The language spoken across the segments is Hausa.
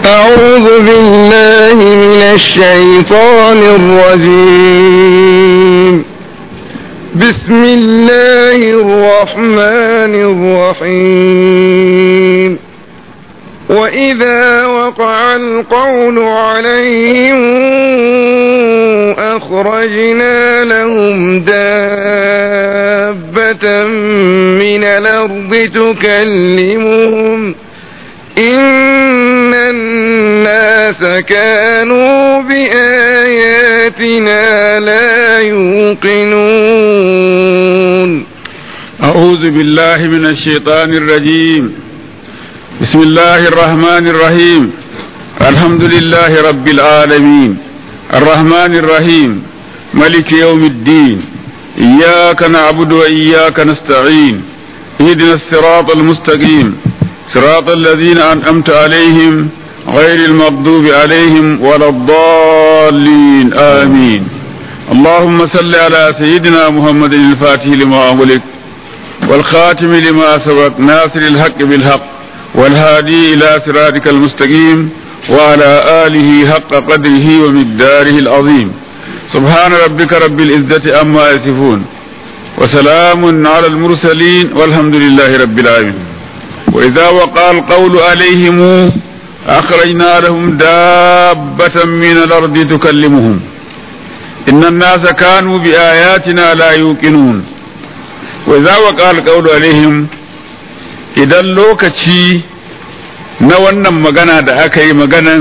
أعوذ بالله من الشيطان الرجيم بسم الله الرحمن الرحيم وإذا وقع القول عليهم أخرجنا لهم دابة من الأرض تكلمهم إن الناس كانوا بآياتنا لا يوقنون أعوذ بالله من الشيطان الرجيم بسم الله الرحمن الرحيم الحمد لله رب العالمين الرحمن الرحيم ملك يوم الدين إياك نعبد وإياك نستعين اهدنا الصراط المستقيم صراط الذين أنعمت عليهم غير المغضوب عليهم ولا الضالين آمين اللهم صل على سيدنا محمد الفاتح لما أغلق والخاتم لما سبق ناصر الحق بالحق والهادي إلى صراطك المستقيم وعلى آله حق قدره ومقداره العظيم سبحان ربك رب العزة أما يصفون وسلام على المرسلين والحمد لله رب العالمين وإذا وقع القول عليهم أخرجنا لهم دابة من الأرض تكلمهم إن الناس كانوا بآياتنا لا يوقنون وإذا وقع القول عليهم إذا لوكتي na wannan magana da aka yi maganan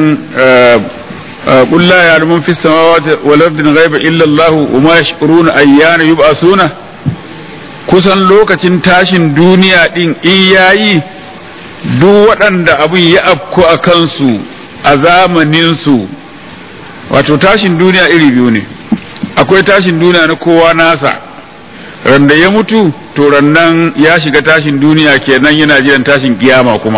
kulla ya rumun fi samawati wal ardin ghaiba illa Allah wa ma yashuruna ayyana yub'asuna kusan lokacin tashin duniya din in yayi duk waɗanda abin ya afku a kansu a zamanin su wato tashin duniya iri biyu ne akwai tashin duniya na kowa nasa randa ya mutu to rannan ya shiga tashin duniya kenan yana jiran tashin kiyama kuma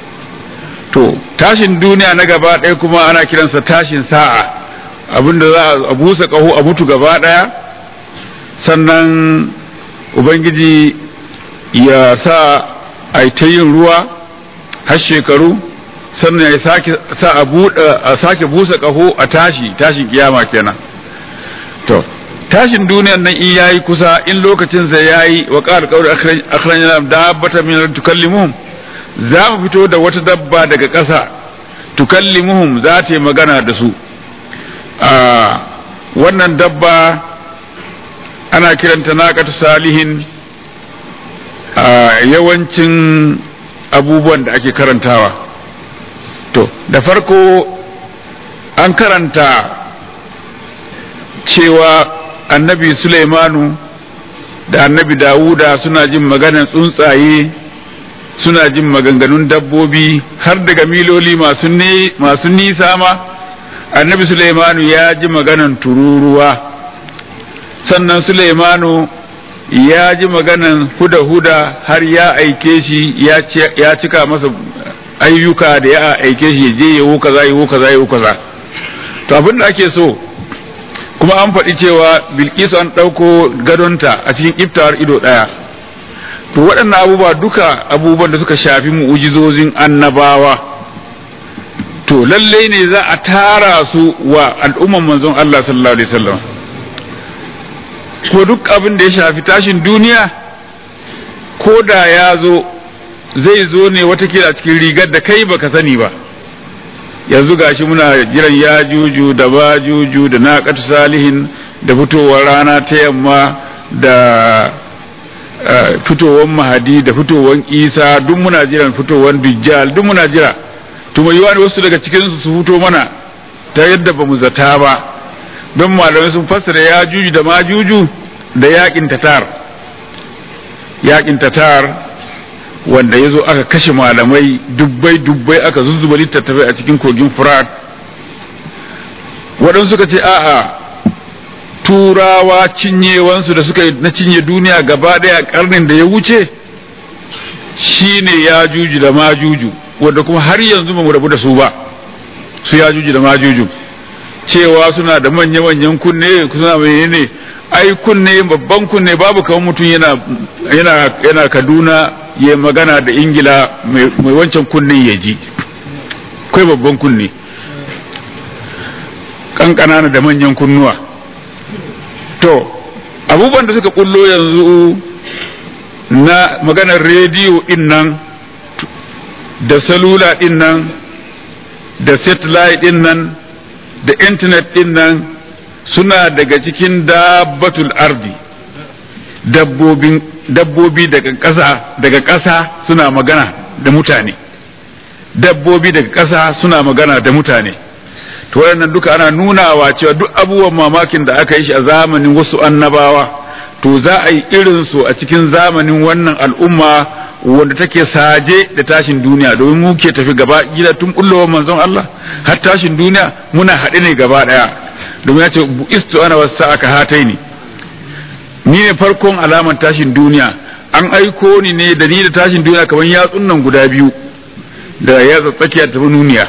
to tashin duniya na gaba ɗaya kuma ana kiransa tashin sa'a abinda za a busa ƙaho a mutu gaba ɗaya sannan ubangiji ya sa a ta yin ruwa har shekaru sannan ya sake sa a sake busa ƙaho a tashi tashin kiyama kenan to tashin duniyan nan in yayi kusa in lokacin sa yayi wa qala qawli akhrajna dabbatan min tukallimuhum za mu fito da wata dabba daga ƙasa tukallimuhum za ta yi magana da su wannan dabba ana kiranta naqatu salihin yawancin abubuwan da ake karantawa to da farko an karanta cewa annabi Sulaimanu da annabi Dawuda suna jin maganan tsuntsaye suna jin maganganun dabbobi har daga miloli masu nisa ma annabi Sulaimanu ya ji maganan tururuwa sannan Sulaimanu ya ji maganan huda-huda har ya aike shi ya cika masa ayyuka da ya aike shi je yawo kaza yawo kaza yawo kaza to abin da ake so kuma an faɗi cewa bilkisu an ɗauko gadonta a cikin iftawar ido ɗaya to waɗannan abubuwa duka abubuwan da suka shafi mu'ujizozin annabawa to lallai ne za a tara su wa al'umman manzon Allah sallallahu alaihi wasallam ko duk abin da ya shafi tashin duniya ko da ya zo zai zo ne watakila a cikin rigar da kai baka sani ba yanzu gashi muna jiran ya juju da ba juju da naqatu salihin da fitowar rana ta yamma da fitowar mahadi da fitowar isa duk muna jiran fitowar dujjal duk muna jira to mai yiwa wasu daga cikin su su fito mana ta yadda ba mu zata ba don malamai sun fassara ya juju da ma juju da yakin tatar yakin tatar wanda ya zo aka kashe malamai dubbai dubbai aka zuzzuba littattafai a cikin kogin furat waɗansu suka ce a'a turawa cinyewansu da suka na cinye duniya gaba ɗaya karnin da ya wuce shine ya juju da ma juju wanda kuma har yanzu ba mu rabu da su ba su ya juju da ma juju cewa suna da manya-manyan kunne suna menene ai kunne babban kunne babu kamar mutum yana yana yana Kaduna ya magana da Ingila mai wancan kunnen ya ji akwai babban kunne kankana da manyan kunnuwa to abubuwan da suka kullo yanzu na maganar rediyo din nan da salula din nan da satellite din nan da intanet din nan suna daga cikin dabbatul ardi dabbobin dabbobi daga ƙasa daga ƙasa suna magana da mutane dabbobi daga ƙasa suna magana da mutane to waɗannan duka ana nunawa cewa duk abubuwan mamakin da aka yi shi a zamanin wasu annabawa to za a yi irin su a cikin zamanin wannan al'umma wanda take saje da tashin duniya domin mu ke tafi gaba gida tun bullowar manzon Allah har tashin duniya muna haɗe ne gaba ɗaya domin ya ce bu'istu ana wasu aka hatai ni ni ne farkon alaman tashin duniya an aiko ni ne da ni da tashin duniya kamar yatsun nan guda biyu da yatsa tsakiya ta nuniya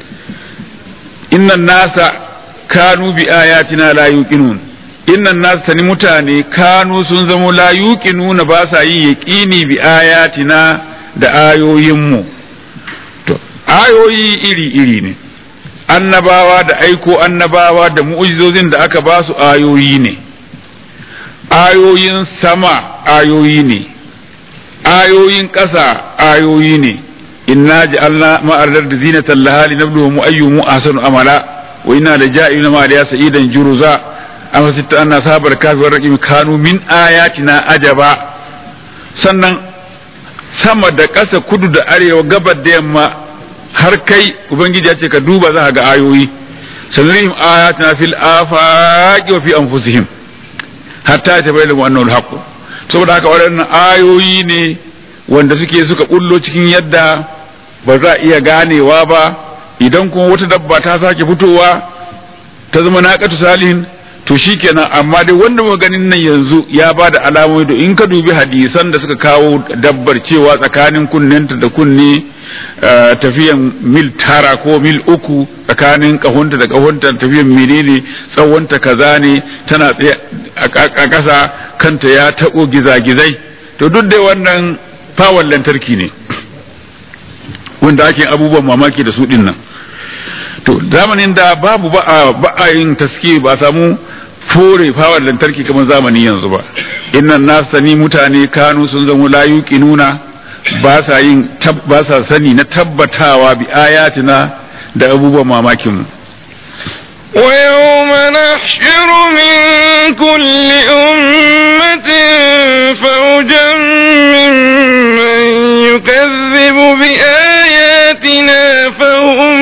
innan nasa kanu bi ayatina la yuqinun innan nasa tani mutane kanu sun zamo la yuqinuna ba sa yi yaqini bi ayatina da ayoyinmu to ayoyi iri iri ne annabawa da aiko annabawa da mu'ujizozin da aka ba su ayoyi ne ayoyin sama ayoyi ne ayoyin ƙasa ayoyi ne inna ja'alna ma'ardar da zinatan lahali nabluhum ayyuhum ahsanu amala wa inna la ja'iluna ma da sa'idan juruza amma sitta anna sabar kafi raqim kanu min ayatina ajaba sannan sama da ƙasa kudu da arewa gabar da yamma har kai ubangiji ya ce ka duba za ga ayoyi sanurihim ayatina fil afaqi wa fi anfusihim hatta ta bayyana wannan haqqu saboda haka waɗannan ayoyi ne wanda suke suka bullo cikin yadda ba za a iya ganewa ba idan kuma wata dabba ta sake fitowa ta zama naqatu salihin to shikenan amma dai wanda muka ganin nan yanzu ya ba da alamomi da in ka dubi hadisan da suka kawo dabbar cewa tsakanin kunnenta da kunne tafiyan mil tara ko mil uku tsakanin kahunta da kahunta tafiyan menene tsawonta kaza ne tana tsaye a ƙasa kanta ya taɓo gizagizai to duk da wannan fawon lantarki ne wanda ake abubuwan mamaki da su ɗin nan to zamanin da babu ba a yin taske ba samu fore fawon lantarki kamar zamani yanzu ba innan nasu sani mutane kanu sun zama layuki nuna ba sa yin ba sa sani na tabbatawa bi ayatina da abubuwan mamakin mu ويوم نحشر من كل أمة فوجا ممن يكذب بآياتنا فهم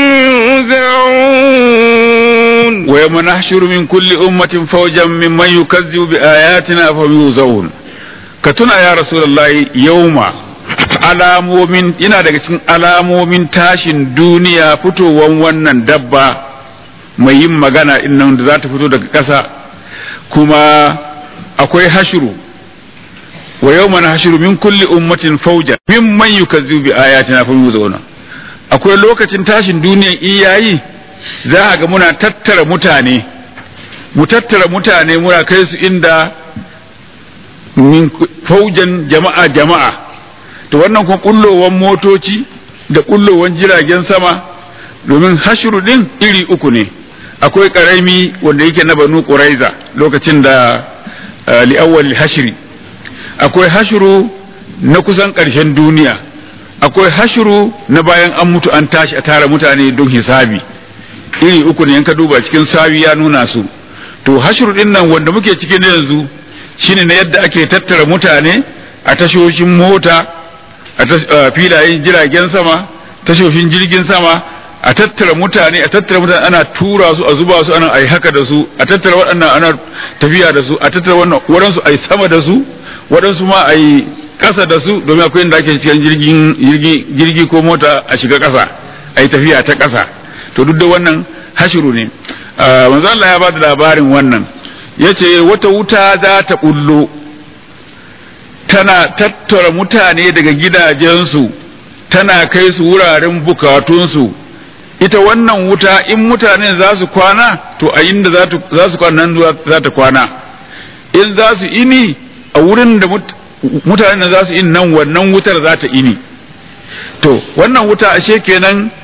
يوزعون ويوم نحشر من كل أمة فوجا ممن يكذب بآياتنا فهم يوزعون كتنا يا رسول الله يوم alamomin ina daga cikin alamomin tashin duniya fitowan wannan dabba mai yin magana nan da za ta fito daga ƙasa kuma akwai hashiru wa yau mana hashiru min kulli ummatin fauja min man yukazzibu bi ayatina fa yuzuna akwai lokacin tashin duniyan iyayi za a ga muna tattara mutane mu tattara mutane muna kai su inda min faujan jama'a jama'a to wannan kuma kullowan motoci da kullowan jiragen sama domin hashiru din iri uku ne akwai karami wanda yake na banu quraiza lokacin da li'awwal hashri akwai hashru na kusan ƙarshen duniya akwai hashru na bayan an mutu an tashi a tara mutane don hisabi iri uku ne ka duba cikin sawi ya nuna su to hashru din nan wanda muke cikin yanzu shine na yadda ake tattara mutane a tashoshin mota a filayen jiragen sama tashoshin jirgin sama a tattara mutane a tattara mutane ana tura su a zuba su ana ai haka da su a tattara waɗannan ana tafiya da su a tattara wannan waɗansu ai sama da su waɗansu ma ai ƙasa da su domin akwai inda ake cikin jirgin jirgi jirgi ko mota a shiga ƙasa ai tafiya ta ƙasa to duk da wannan hashiru ne manzo Allah ya ba da labarin wannan yace wata wuta za ta bullo tana tattara mutane daga gidajensu tana kai su wuraren bukatunsu ita wannan wuta in mutane za su kwana to a inda za su kwana nan za ta kwana in za su ini a wurin da mutane za su ini nan wannan wutar za ta ini to wannan wuta ashe kenan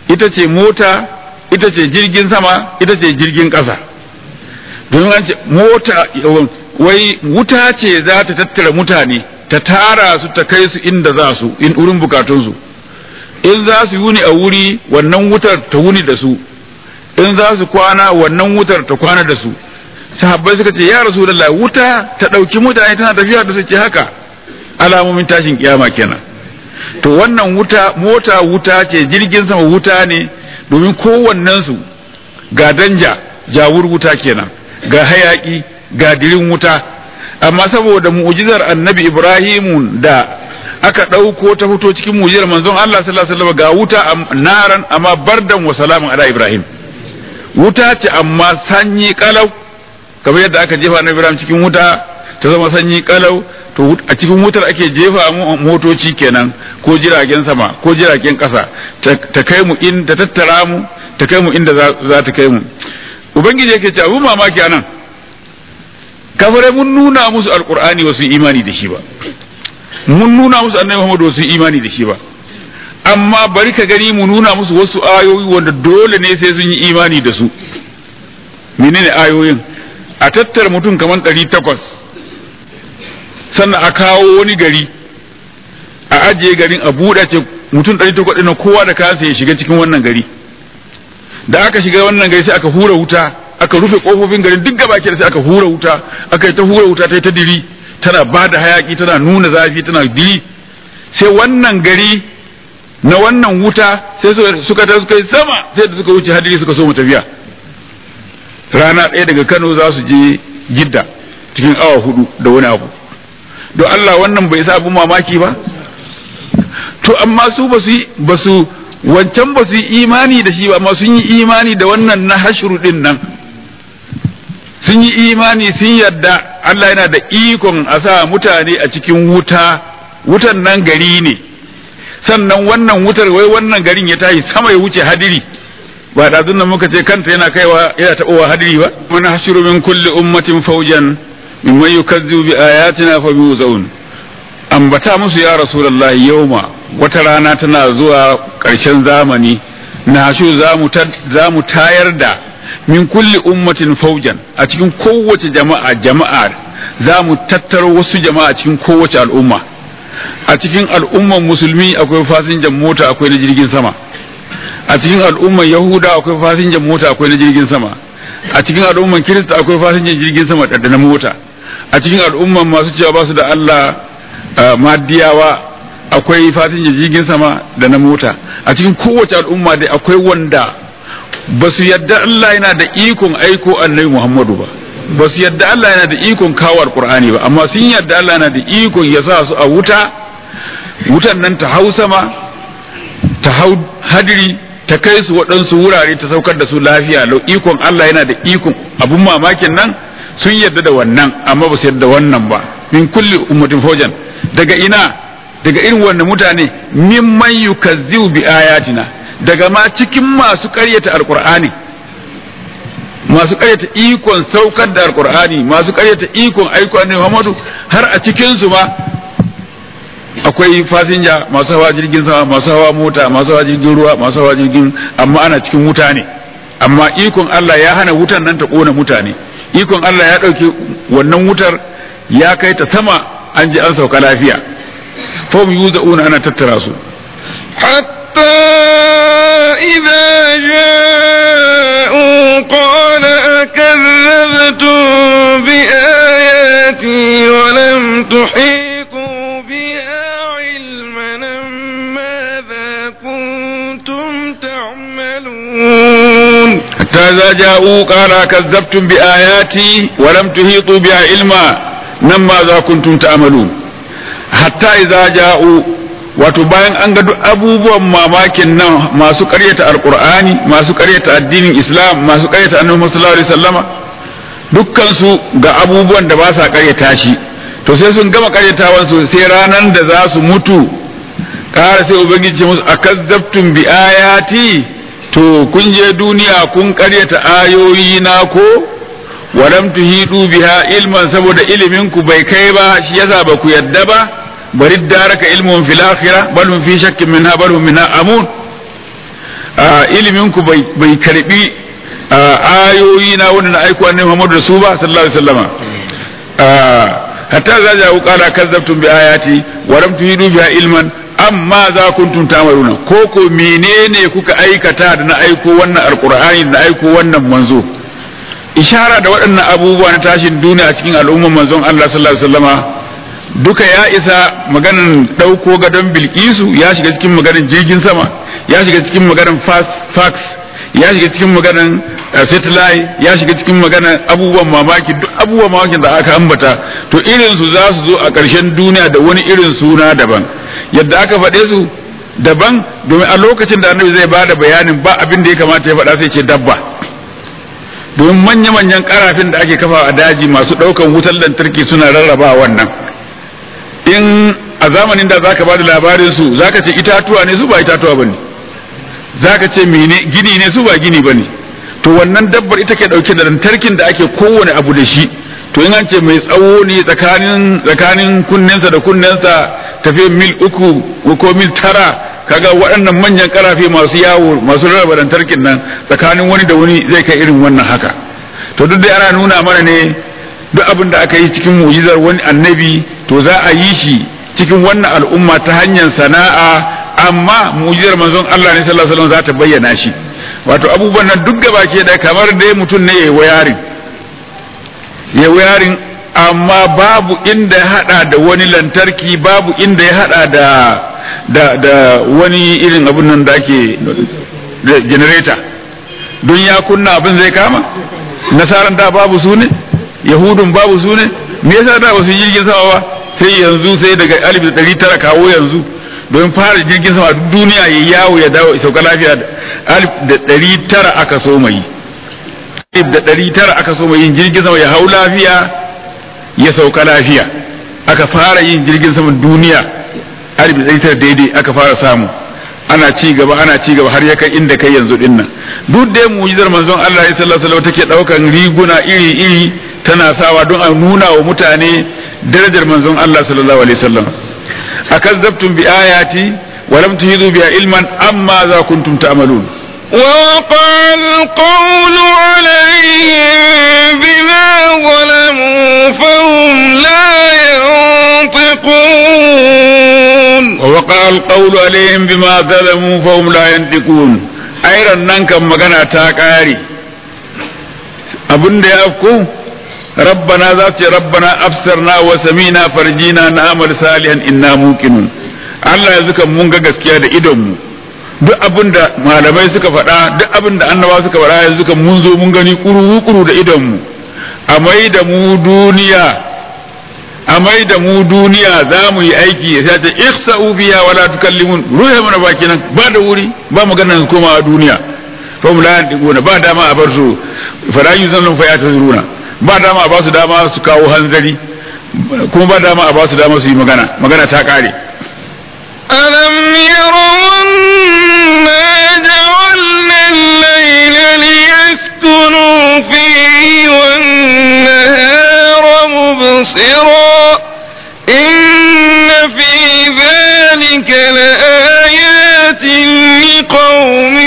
ita ce mota ita ce jirgin sama ita ce jirgin ƙasa domin an ce mota wai wuta ce za ta tattara mutane ta tara su ta kai su inda za su in wurin bukatunsu in za su yuni a wuri wannan wutar ta wuni da su in za su kwana wannan wutar ta kwana da su sahabbai suka ce ya rasulullah wuta ta ɗauki mutane tana tafiya da su ce haka alamomin tashin kiyama kenan to wannan wuta mota wuta ce jirgin sama wuta ne domin kowannensu ga danja jawur wuta kenan ga hayaki ga dirin wuta amma saboda mu'jizar annabi ibrahimu da aka ɗauko ta fito cikin mu'jizar manzon Allah sallallahu alaihi wasallam ga wuta naran amma bardan wa salamun ala ibrahim wuta ce amma sanyi kalau kamar yadda aka jefa annabi ibrahim cikin wuta ta zama sanyi kalau to a cikin wutar ake jefa motoci kenan ko jiragen sama ko jiragen kasa ta kai mu in ta tattara mu ta kai mu inda za ta kai mu ubangiji yake ce abu mamaki anan kafirai mun nuna musu alkur'ani wasu imani da shi ba mun nuna musu annabi muhammad wasu imani da shi ba amma bari ka gani mu nuna musu wasu ayoyi wanda dole ne sai sun yi imani da su menene ayoyin a tattara mutum kamar ɗari takwas sannan a kawo wani gari a ajiye garin a buɗe ce mutum ɗari takwas ɗin kowa da kansa ya shiga cikin wannan gari da aka shiga wannan gari sai aka hura wuta aka rufe kofofin garin duk gaba ke sai aka hura wuta aka yi ta hura wuta ta yi ta diri tana ba da hayaki tana nuna zafi tana diri sai wannan gari na wannan wuta sai suka ta suka yi sama sai da suka wuce hadiri suka so mu tafiya rana ɗaya daga Kano za su je Jidda cikin awa hudu da wani abu don Allah wannan bai sa abin mamaki ba to amma su ba su ba su wancan ba su yi imani da shi ba amma sun yi imani da wannan na hashru din nan sun yi imani sun yadda Allah yana da ikon a sa mutane a cikin wuta wutan nan gari ne sannan wannan wutar wai wannan garin ya tashi sama ya wuce hadiri ba da nan muka ce kanta yana kaiwa yana taɓowa hadiri ba man hashiru min kulli ummatin fawjan mimman yukazzibu bi ayatina fa yuzaun ambata musu ya rasulullahi yawma wata rana tana zuwa ƙarshen zamani na hashu za mu tayar da min kulli ummatin faujan a cikin kowace jama'a jama'a za mu tattaro wasu jama'a cikin kowace al'umma a cikin al'umman musulmi akwai fasinjan mota akwai na jirgin sama a cikin al'umman yahuda akwai fasinjan mota akwai na jirgin sama a cikin al'umman kirista akwai fasinjan jirgin sama da na mota a cikin al'umman masu cewa ba su da Allah madiyawa akwai fasinjan jirgin sama da na mota a cikin kowace al'umma dai akwai wanda ba su yadda Allah yana da ikon aiko annabi Muhammadu ba ba su yadda Allah yana da ikon kawo alkur'ani ba amma sun yadda Allah yana da ikon ya sa su a wuta wutan nan ta hau sama ta hau hadiri ta kai su waɗansu wurare ta saukar da su lafiya lau ikon Allah yana da ikon abun mamakin nan sun yadda da wannan amma ba su yadda wannan ba min kulli ummatin fawjan daga ina daga irin wannan mutane mimman yukazzibu bi ayatina daga ma cikin masu ƙaryata alqur'ani masu ƙaryata ikon saukar da alqur'ani masu ƙaryata ikon aiko annabi Muhammadu har a cikin su ma akwai fasinja masu hawa jirgin sama masu hawa mota masu hawa jirgin ruwa masu hawa jirgin amma ana cikin wuta ne amma ikon Allah ya hana wutan nan ta kona mutane ikon Allah ya ɗauki wannan wutar ya kai ta sama an ji an sauka lafiya fom yuza'una ana tattara su حتى إذا جاءوا قال أكذبتم بآياتي ولم تحيطوا بها علما ماذا كنتم تعملون حتى إذا جاءوا قال كذبتم بآياتي ولم تحيطوا بها علما nan ma za kuntum ta'malun hatta idza ja'u wato bayan an ga duk abubuwan mamakin nan masu ƙaryata alqur'ani masu ƙaryata addinin islam masu ƙaryata annabi sallallahu alaihi wasallama dukkan su ga abubuwan da ba sa ƙaryata shi to sai sun gama ƙaryatawan su sai ranan da za su mutu ƙara sai ubangiji musu akazzabtum bi ayati to kun je duniya kun ƙaryata ayoyi na ko walam tuhidu biha ilman saboda ilimin ku bai kai ba shi yasa ba ku yadda ba bari daraka ilmun fil akhirah bal hum fi shakkin minha bal hum minha amun ilimin ku bai karbi ayoyi na wanda na aiko annabi Muhammad da su ba sallallahu alaihi wasallama hatta za ja qala kazzabtum bi ayati wa lam tuhidu biha ilman amma za kuntum tamaruna ko ko menene kuka aikata da na aiko wannan alqur'ani da na aiko wannan manzo ishara da waɗannan abubuwa na tashin duniya a cikin al'umman manzon Allah sallallahu alaihi wasallama duka ya isa maganan ɗauko gadon bilkisu ya shiga cikin maganan jirgin sama ya shiga cikin maganan fax ya shiga cikin maganan satellite ya shiga cikin maganan abubuwan mamaki duk abubuwan mamakin da aka ambata to irin su za su zo a ƙarshen duniya da wani irin suna daban yadda aka faɗe su daban domin a lokacin da annabi zai bada bayanin ba abin da ya kamata ya faɗa sai ce dabba domin manya-manyan karafin da ake kafa a daji masu ɗaukan wutar lantarki suna rarraba wannan in a zamanin da zaka bada labarin su zaka ce itatuwa ne su ba itatuwa bane zaka ce mene gini ne su ba gini bane to wannan dabbar ita ke dauke da lantarkin da ake kowane abu da shi to in an ce mai tsawo ne tsakanin tsakanin kunnensa da kunnensa tafiya mil uku ko mil tara kaga waɗannan manyan karafe masu yawo masu rarraba lantarkin nan tsakanin wani da wani zai kai irin wannan haka to duk da ana nuna mana ne duk abin da aka yi cikin mu'jizar wani annabi to za a yi shi cikin wannan al'umma ta hanyar sana'a amma mu'jizar manzon Allah ne sallallahu alaihi wasallam za ta bayyana shi wato abubuwan nan duk gaba ke da kamar dai mutum ne yayi wayarin yayi wayarin amma babu inda ya hada da wani lantarki babu inda ya hada da da da wani irin abun nan da ake generator don ya kunna abin zai kama nasaran da babu su ne yahudun babu su ne me yasa da ba su jirgin sama ba sai yanzu sai daga alif da ɗari tara kawo yanzu domin fara jirgin sama duk duniya ya yawo ya dawo sauka lafiya alif da ɗari tara aka so mai alif da ɗari tara aka so mai yin jirgin sama ya hau lafiya ya sauka lafiya aka fara yin jirgin sama duniya alif da ɗari tara daidai aka fara samu ana ci gaba ana ci gaba har ya kai inda kai yanzu din nan duk da mu'jizar manzon Allah sallallahu alaihi wasallam take daukan riguna iri iri tana sawa don a nuna wa mutane darajar manzon Allah sallallahu alaihi wasallam akazzabtum bi ayati wa lam tuhidu bi ilman amma za kuntum ta'malun ووقع القول عليهم بما ظلموا فهم لا ينطقون ووقع القول عليهم بما ظلموا فهم لا ينطقون أيضا ننكم مغنى تاكاري أبن دي أفكو ربنا ذات ربنا أبصرنا وسمينا فرجينا نعمل صالحا إنا موقنون Allah ya zuka mun ga gaskiya da idonmu duk abin da malamai suka faɗa duk abin da annabawa suka faɗa yanzu kan mun zo mun gani kuru-kuru da idonmu a mai da mu duniya a mai da mu duniya za mu yi aiki ya sace ihsa'u biya wala tukallimun ruhe mana baki nan ba da wuri ba magana koma a duniya fa mu la yantiquna ba dama a bar su fara yuzannu fa yatazuruna ba dama a ba su dama su kawo hanzari kuma ba dama a ba su dama su yi magana magana ta kare ألم يروا أنا جعلنا الليل ليسكنوا فيه والنهار مبصرا إن في ذلك لآيات لقوم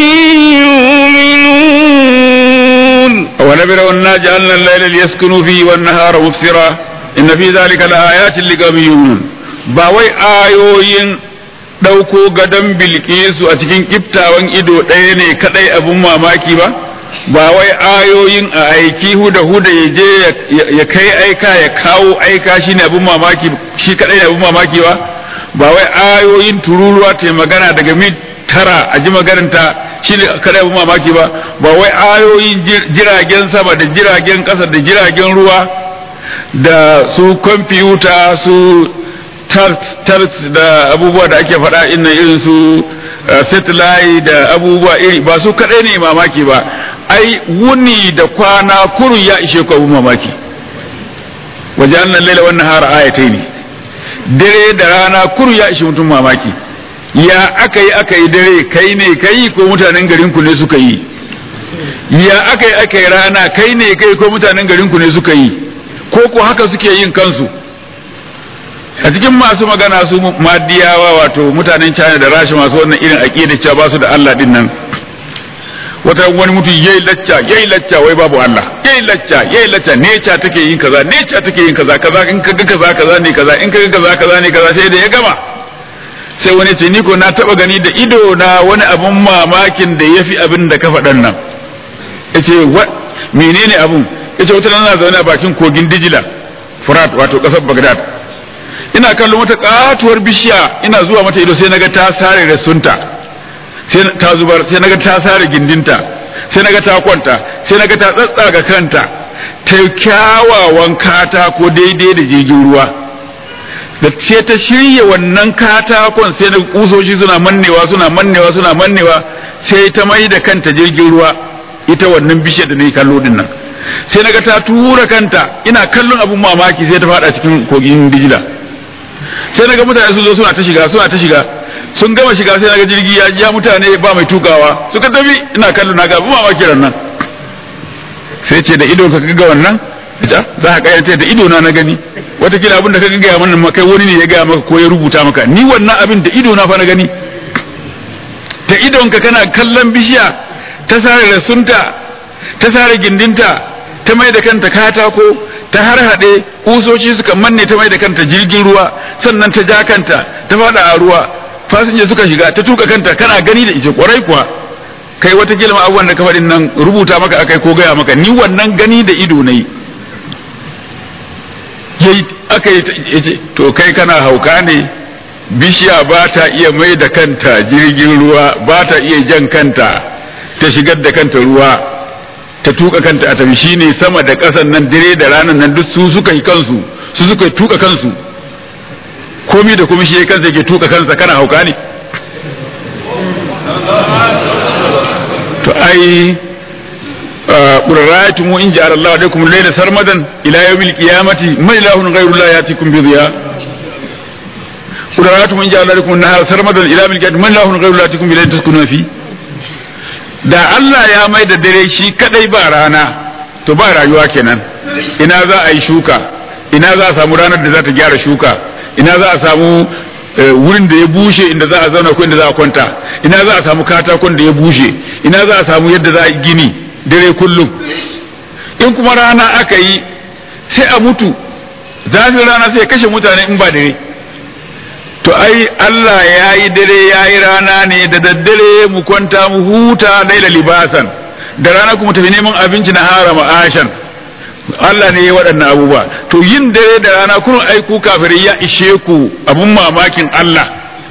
يؤمنون ونبروا أنا جعلنا الليل ليسكنوا فيه والنهار مبصرا إن في ذلك لآيات لقوم يؤمنون ba wai ayoyin ɗauko gadon bilkisu a cikin kiftawan ido ɗaya ne kaɗai abin mamaki ba ba wai ayoyin a aiki huda huda ya je ya kai aika ya kawo aika shi ne abin mamaki shi kaɗai ne abin mamaki ba ba wai ayoyin tururuwa ta magana daga mil tara a ji magananta shi ne kaɗai abin mamaki ba ba wai ayoyin jiragen sama da jiragen ƙasa da jiragen ruwa da su kwamfiyuta su tart da abubuwa da ake faɗa inna irin su satellite da abubuwa iri ba su kaɗai ne mamaki ba ai wuni da kwana kurun ya ishe ku abun mamaki waje annan laila wannan hara ayatai ne dare da rana kurun ya ishe mutum mamaki ya aka yi aka yi dare kai ne kai ko mutanen garin ku ne suka yi ya aka yi aka yi rana kai ne kai ko mutanen garin ku ne suka yi ko ko haka suke yin kansu a cikin masu magana su madiyawa wato mutanen China da Rasha masu wannan irin aqida cewa ba su da Allah din nan wata wani mutum yayi lacca yayi lacca wai babu Allah yayi lacca yayi lacca neca take yin kaza neca take yin kaza kaza in kaga kaza kaza ne kaza in kaga kaza kaza ne kaza sai da ya gama sai wani ce ni ko na taba gani da ido na wani abun mamakin da yafi abin da ka faɗan nan yace wa menene abun yace wata na zaune a bakin kogin Dijila Furat wato kasar Baghdad ina kallon wata katuwar bishiya ina zuwa mata ido sai naga ta sare rasunta sai ta zubar sai naga ta sare gindinta sai naga ta kwanta sai naga ta tsatsaga kanta ta kyawawan katako daidai da jirgin ruwa da ce ta shirya wannan katakon sai na kusoshi suna mannewa suna mannewa suna mannewa sai ta mai da kanta jirgin ruwa ita wannan bishiyar da na yi kallo din nan sai naga ta tura kanta ina kallon abun mamaki sai ta fada cikin kogin dijila sai naga mutane sun zo suna ta shiga suna ta shiga sun gama shiga sai naga jirgi ya ja mutane ba mai tukawa suka tafi ina kallon naga abun mamaki ran nan sai ce da ido ka ga wannan za ka kayyade da ido na na gani watakila abin da ka gaya mana kai wani ne ya gaya maka ko ya rubuta maka ni wannan abin da ido na fa na gani da idonka kana kallon bishiya ta sare rasunta ta sare gindinta ta mai da kanta katako ta har haɗe kusoci suka manne ta mai da kanta jirgin ruwa sannan ta ja kanta ta faɗa a ruwa fasinja suka shiga ta tuka kanta kana gani da ita kwarai kuwa kai wata kilma abubuwan da ka faɗin nan rubuta maka akai ko gaya maka ni wannan gani da ido na yi yayi aka yi to kai kana hauka ne bishiya ba ta iya mai da kanta jirgin ruwa ba ta iya jan kanta ta shigar da kanta ruwa ta tuka kanta a tafi shine sama da ƙasan nan dire da ranar nan duk su suka yi kansu su suka yi tuka kansu komi da kuma shi ya kansa yake tuka kansa kana hauka ne to ai قل رأيتم إن جعل الله عليكم الليل سرمدا إلى يوم القيامة من إله غير الله يأتيكم بضياء قل رأيتم إن جعل عليكم النهار سرمدا إلى يوم القيامة من إله غير الله يأتيكم بليل تسكنون فيه da Allah ya mai da dare shi kadai ba rana to ba rayuwa kenan ina za a yi shuka ina za a samu ranar da za ta gyara shuka ina za a samu wurin da ya bushe inda za a zauna ko inda za a kwanta ina za a samu katakon da ya bushe ina za a samu yadda za a gini dare kullum in kuma rana aka yi sai a mutu zafin rana sai kashe mutane in ba dare to ai Allah ya yi dare ya yi rana ne da daddare mu kwanta mu huta laila libasan da rana kuma tafi neman abinci na hara ma'ashan Allah ne ya waɗannan abubuwa to yin dare da rana kurun aiku kafirai ya ishe ku abun mamakin Allah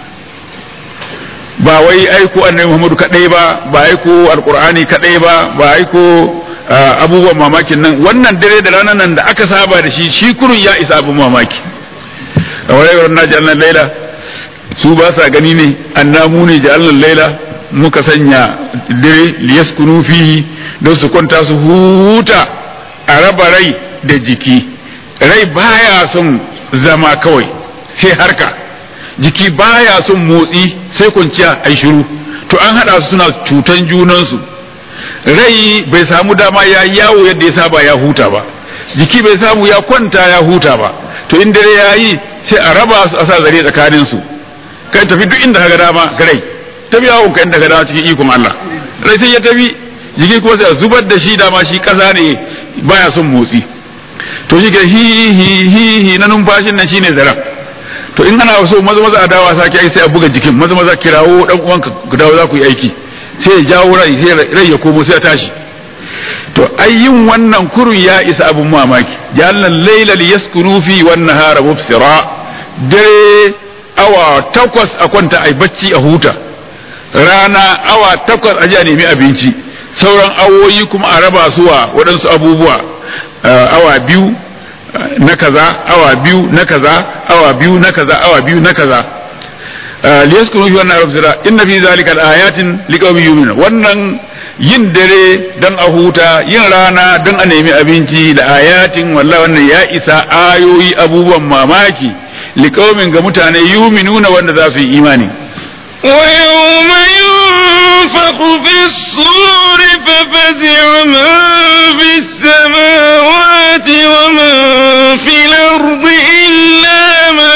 ba wai aiko annabi Muhammadu kadai ba ba aiko alqur'ani kadai ba ba aiko abubuwan mamakin nan wannan dare da ranar nan da aka saba da shi shi kurun ya isa abun mamaki a warayar na ja'alna laila su ba sa gani ne annamu ne ja'alna laila muka sanya dare liyaskunu fihi don su kwanta su huta a raba rai da jiki rai baya son zama kawai sai harka jiki baya son motsi sai kwanciya ai shiru to an hada su suna cutan junansu rai bai samu dama ya yawo yadda ya saba ya huta ba jiki bai samu ya kwanta ya huta ba to in dare ya yi sai a raba su a sa zare tsakanin su kai tafi duk inda kaga dama ga rai tafi yawon ka inda ka dama cikin ikon Allah rai sai ya tafi jiki kuma sai a zubar da shi dama shi kasa ne baya son motsi to shi ke hi hi hi hi na numfashin nan shine zaren to in ana so maza maza a dawa sake ai sai a buga jikin maza maza kirawo dan uwanka ku dawo za ku yi aiki sai ya jawo rai sai rai ya komo sai ya tashi to ai yin wannan kurun ya isa abun mamaki jallan layla liyaskunu fi wan nahara mubsira dare awa takwas a kwanta ai bacci a huta rana awa takwas a ji a nemi abinci sauran awoyi kuma a raba su wa waɗansu abubuwa awa biyu na kaza awa biyu na kaza awa biyu na kaza awa biyu na kaza liyaskunu fi wannan rabsira inna fi zalika ayatin liqaumin yu'minun wannan yin dare dan a huta yin rana dan a nemi abinci da ayatin wallahi wannan ya isa ayoyi abubuwan mamaki liqaumin ga mutane yu'minuna wanda za su yi imani ويوم ينفخ في الصور ففزع من في السماوات ومن في الأرض إلا من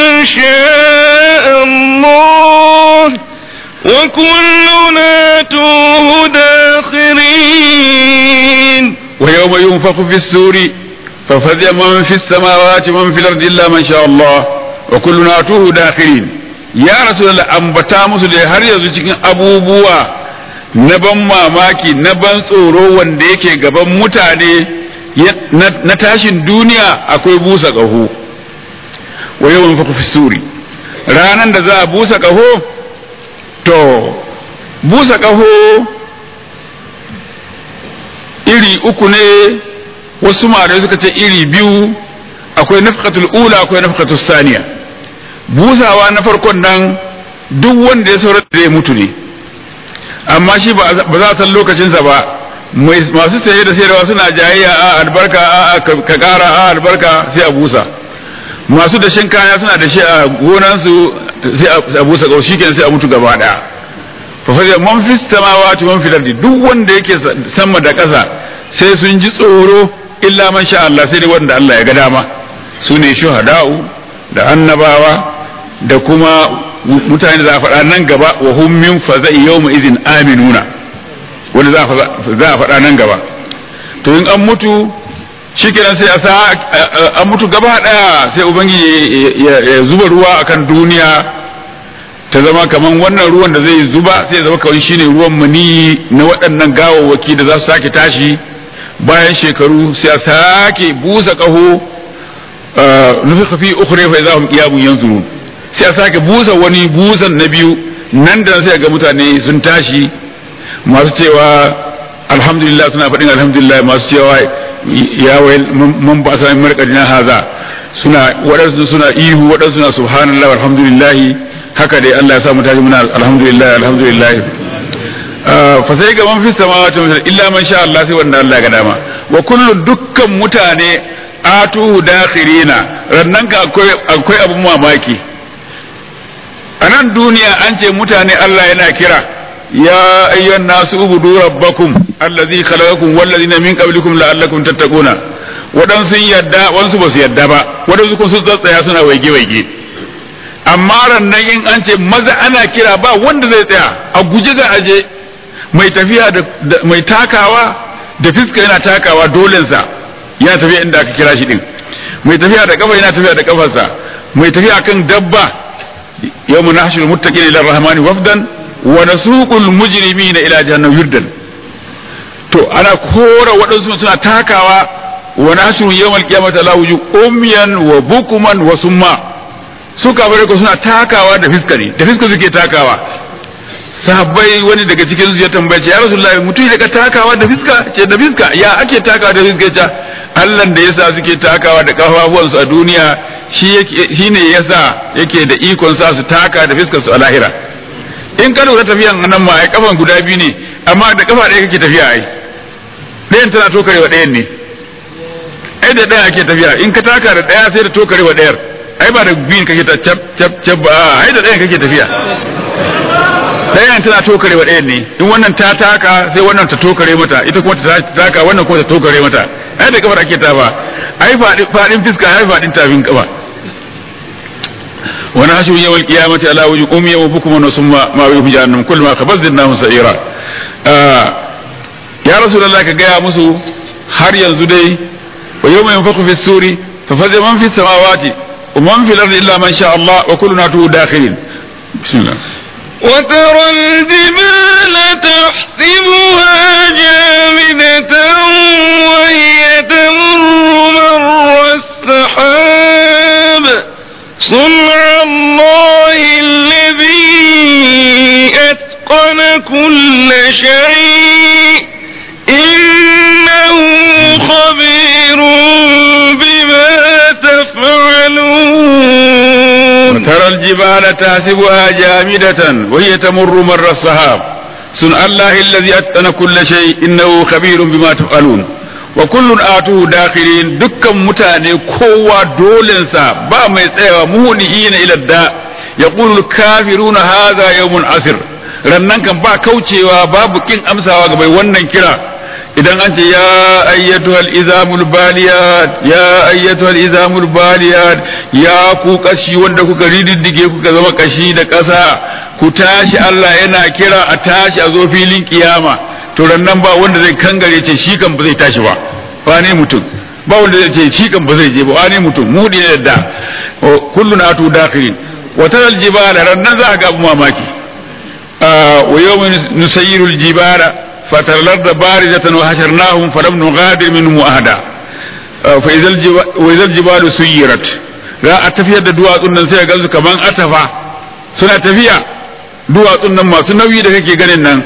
شاء الله وكلنا توه داخل ينفخ في السور ففزع من في السماوات ومن في الأرض إلا من شاء الله وكلنا أتوه داخلين يا رسول الله أنبتا musu da har yanzu cikin abubuwa na ban mamaki na ban tsoro wanda yake gaban mutane na tashin duniya akwai busa ƙaho wa yawan fa fi suri ranan da za a busa ƙaho to busa ƙaho iri uku ne wasu malamai suka ce iri biyu akwai nafqatul ula akwai nafqatul saniya busawa na farkon nan duk wanda ya saurar da ya mutu ne amma shi ba za a san lokacinsa ba masu saye da sayarwa suna jayayya a albarka a ka kara a albarka sai a busa masu dashen kaya suna da shi a gonansu sai a busa kawai shi sai a mutu gaba daya fa fa man fi samawati man fil ardi duk wanda yake sama da ƙasa sai sun ji tsoro illa man sha Allah sai dai wanda Allah ya ga dama su ne shuhada'u da annabawa da kuma mutane za a faɗa nan gaba wa hum min faza'i yawma idhin aminuna wanda za a faɗa nan gaba to in an mutu shikenan sai a sa an mutu gaba daya sai ubangiji ya zuba ruwa akan duniya ta zama kaman wannan ruwan da zai zuba sai ya zama kawai shine ruwan mani na waɗannan gawawwaki da za su sake tashi bayan shekaru sai a sake busa ƙaho nufi kafi ukhra fa idza hum qiyamun yanzurun sai a sake busa wani busan na biyu nan da sai ga mutane sun tashi masu cewa alhamdulillah suna faɗin alhamdulillah masu cewa ya wai mun ba sa marƙadina haza suna waɗansu suna ihu waɗansu suna subhanallah alhamdulillah haka dai Allah ya sa mu tashi muna alhamdulillah alhamdulillah fa sai ga man fi samawati wa illa man sha Allah sai wanda Allah ya ga dama wa kullu dukkan mutane atuhu dakhirina rannan ka akwai akwai abun mamaki a nan duniya an ce mutane Allah yana kira ya ayyuhan nasu ubudu rabbakum allazi khalaqakum wallazina min qablikum la'allakum tattaquna wadan sun yadda wansu ba su yadda ba wadansu kuma sun tsatsaya suna waige waige amma rannan in an ce maza ana kira ba wanda zai tsaya a guje za a je mai tafiya da mai takawa da fiska yana takawa dolensa yana tafiya inda aka kira shi din mai tafiya da kafa yana tafiya da kafarsa mai tafiya kan dabba yawma nahshuru muttaqina ila rahmani wafdan wa nasuqul mujrimina ila jahannam yurdan to ana kora waɗansu suna takawa wa nahshuru yawmal qiyamati la wuju umyan wa bukuman wa summa su kafare ko suna takawa da fiska ne da fiska suke takawa sahabbai wani daga cikin su ya tambaye ya rasulullahi mutum daga takawa da fiska ce da fiska ya ake takawa da fiska ce Allah da yasa suke takawa da kafafuwansu a duniya shi ne yasa yake da ikon sa su taka da fiskar su a lahira in ka lura tafiyan nan ma ai kafan guda biyu ne amma da kafa ɗaya kake tafiya ai ɗayan tana tokarewa ɗayan ne ai da ɗaya ake tafiya in ka taka da ɗaya sai da tokarewa ɗayar ai ba da biyun kake ta cap cap cap ba ai da ɗayan kake tafiya ɗayan tana tokare wa ɗayan ne in wannan ta taka sai wannan ta tokare mata ita kuma ta taka wannan kuma ta tokare mata ai da kafar ake ta ba ai faɗin fiska ai faɗin tafin kafa wani hashu yawal qiyamati ala wujuh ummi wa bukum wa summa ma bi jahannam kullu ma khabazdnahu sa'ira ya rasulullah ka gaya musu har yanzu dai wa yawma yanfakhu fi suri fa faza man fi samawati wa man fil ardi illa man sha Allah wa kulluna tu dakhilin bismillah وترى الجبال تحسبها جامدة وهي تمر مر السحاب صنع الله الذي أتقن كل شيء إنه خبير بما تفعلون وترى الجبال تحسبها جامدة وهي تمر مر السحاب صنع الله الذي أتقن كل شيء إنه خبير بما تفعلون وكل آتوه داخلين دكا متاني كوا دولنسا با ما يتسيوا مهنئين إلى الداء يقول الكافرون هذا يوم عسر rannan kan ba kaucewa babu kin amsawa ga mai wannan kira idan an ce ya ayyatuhal izamul baliyat ya ayyatuhal izamul baliyat ya ku kashi wanda kuka rididdige kuka zama kashi da ƙasa ku tashi Allah yana kira a tashi a zo filin kiyama to rannan ba wanda zai kangare ce shi kan ba zai tashi ba wane mutum ba wanda zai ce shi kan ba zai je ba wane mutum mu ne yadda kullun atu dakhirin wa taral jibala rannan za ga abu mamaki wa yawmin nusayyiru aljibala fataral da barizatan wa hasharnahum falam nughadir minhum ahada fa idhal jibalu suyirat za a tafiyar da duwatsun nan sai ga su kaman atafa suna tafiya duwatsun nan masu nauyi da kake ganin nan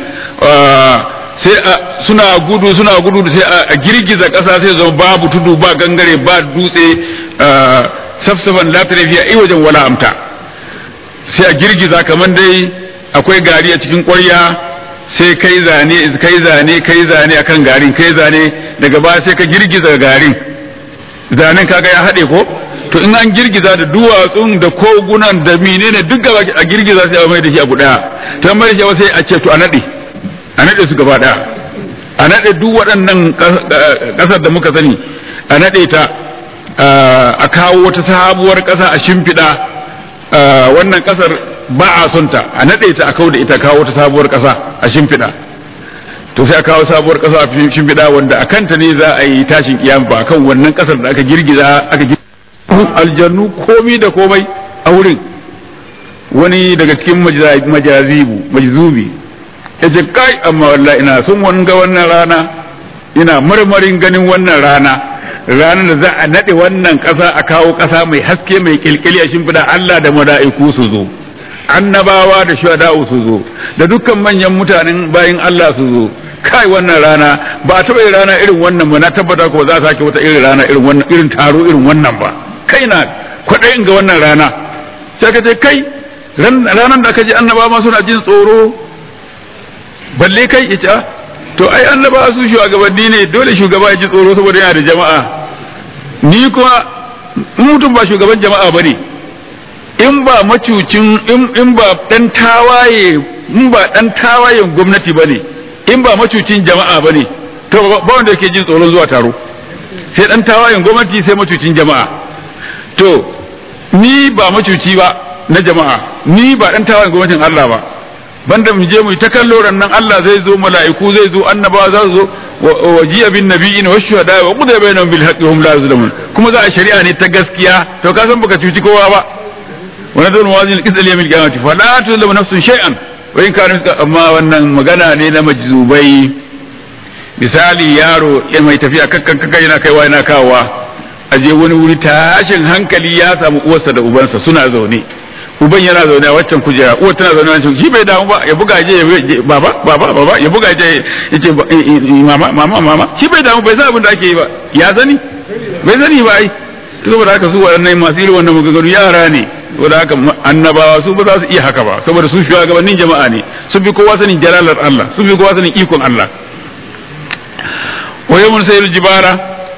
sai suna gudu suna gudu sai a girgiza ƙasa sai zama babu tudu ba gangare ba dutse safsafan la fiya ai wajen wala amta sai a girgiza kamar dai akwai gari a cikin ƙwarya sai kai zane kai zane kai zane akan garin kai zane daga baya sai ka girgiza garin zanen kaga ya haɗe ko to in an girgiza da duwatsun da kogunan da menene duk gaba a girgiza sai a mai da shi abu daya ta mai da shi sai a ce to a nade a nade su gaba daya a nade duk waɗannan ƙasar da muka sani a nade ta a kawo wata sabuwar ƙasa a shimfiɗa wannan ƙasar ba a son ta a nade ta a kawo da ita kawo wata sabuwar ƙasa a shimfiɗa to sai a kawo sabuwar ƙasa a shimfiɗa wanda a kanta ne za a yi tashin kiyama ba akan wannan ƙasar da aka girgiza aka girgiza aljannu komi da komai a wurin wani daga cikin majazibu majzubi ya ce kai amma wallahi ina son wani ga wannan rana ina marmarin ganin wannan rana ranar da za a naɗe wannan ƙasa a kawo ƙasa mai haske mai ƙilƙili a shimfiɗa Allah da mala'iku su zo annabawa da shuhada'u su zo da dukkan manyan mutanen bayin Allah su zo kai wannan rana ba a taɓa yin rana irin wannan ba na tabbata ko za a sake wata irin rana irin wannan irin taro irin wannan ba kai na kwaɗayin ga wannan rana sai ka ce kai ranar da aka ji annaba ma suna jin tsoro balle kai ita to ai annaba su shugabanni ne dole shugaba ya ji tsoro saboda yana da jama'a ni kuma mutum ba shugaban jama'a bane in ba macucin in ba dan tawaye in ba dan tawayen gwamnati bane in ba macucin jama'a bane to ba wanda yake jin tsoron zuwa taro sai dan tawayen gwamnati sai macucin jama'a to ni ba macuci ba na jama'a ni ba dan tawayen gwamnatin Allah ba banda mu je mu ta kallo nan Allah zai zo mala'iku zai zo annabawa za su zo wa jiya bin nabiyina wa shuhada wa qudai bainahum bil haqqi hum la yuzlamun kuma za a shari'a ne ta gaskiya to ka san baka cuci kowa ba wa nadul mawazin qisal yawmil qiyamati fala tuzlamu nafsun shay'an wa in kana amma wannan magana ne na majzubai misali yaro ya mai tafiya kakkan kakkan yana kaiwa yana kawowa a je wani wuri tashin hankali ya samu uwarsa da ubansa suna zaune uban yana zaune a waccan kujera uwar tana zaune a waccan shi bai damu ba ya buga je baba baba baba ya buga je ya ce mama mama mama shi bai damu bai san abin da ake yi ba ya sani bai sani ba ai saboda haka su waɗannan masu irin wannan maganganu yara ne saboda haka annabawa su ba za su iya haka ba saboda su shugabannin jama'a ne sun fi kowa sanin jalalar Allah sun fi kowa sanin ikon Allah wa yawmun sayyidul jibara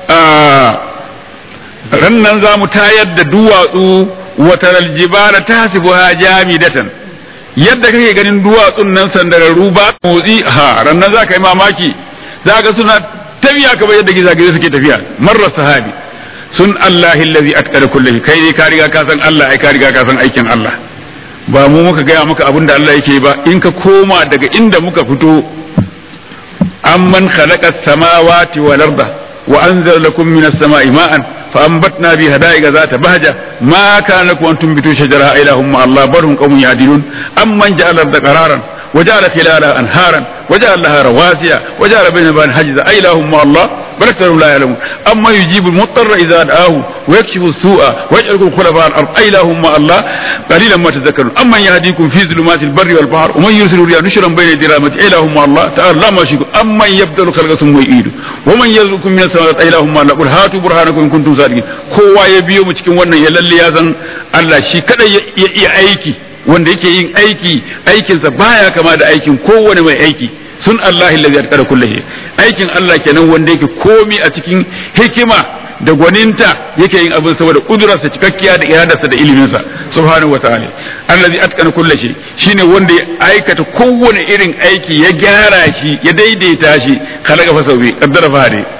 rannan za mu tayar da duwatsu wataral jibala tahsibuha jamidatan yadda kake ganin duwatsun nan sandararru ba motsi ha rannan za ka yi mamaki za ka suna tafiya kamar yadda gizagizai suke tafiya marar sahabi sun Allahi allazi atqara kulli kai ne ka riga ka san Allah ai ka riga ka san aikin Allah ba mu muka gaya maka abin da Allah yake ba in ka koma daga inda muka fito amman khalaqa samawati wal arda wa anzala lakum minas sama'i ma'an فأنبتنا بها حدائق ذات بهجة ما كان لكم أن تنبتوا شجرها إله مع الله بل هم قوم يعدلون أمن جعل الأرض قرارا وجعل خلالها أنهارا وجعل لها رواسي وجعل بين البحرين حجزا أإله مع الله بل أكثرهم لا يعلمون أما يجيب المضطر إذا دعاه ويكشف السوء ويجعلكم خلفاء الأرض أإله مع الله قليلا ما تذكرون أمن يهديكم في ظلمات البر والبحر ومن يرسل الرياح نشرا بين يدي رحمته إله مع الله تعالى لا ما يشركون أمن يبدأ الخلق ثم يعيده ومن يرزقكم من السماوات إله مع الله قل هاتوا برهانكم إن كنتم صادقين kowa ya biyo mu cikin wannan ya lalle ya san Allah shi kadai ya iya aiki wanda yake yin aiki aikinsa baya kama da aikin kowane mai aiki sun Allah allazi atqara kulli aikin Allah kenan wanda yake komi a cikin hikima da gwaninta yake yin abin saboda kudurarsa cikakkiya da iradarsa da iliminsa subhanahu wataala allazi atqana kulli shay shine wanda ya aikata kowane irin aiki ya gyara shi ya daidaita shi khalaqa fa sawbi qaddara fa hadi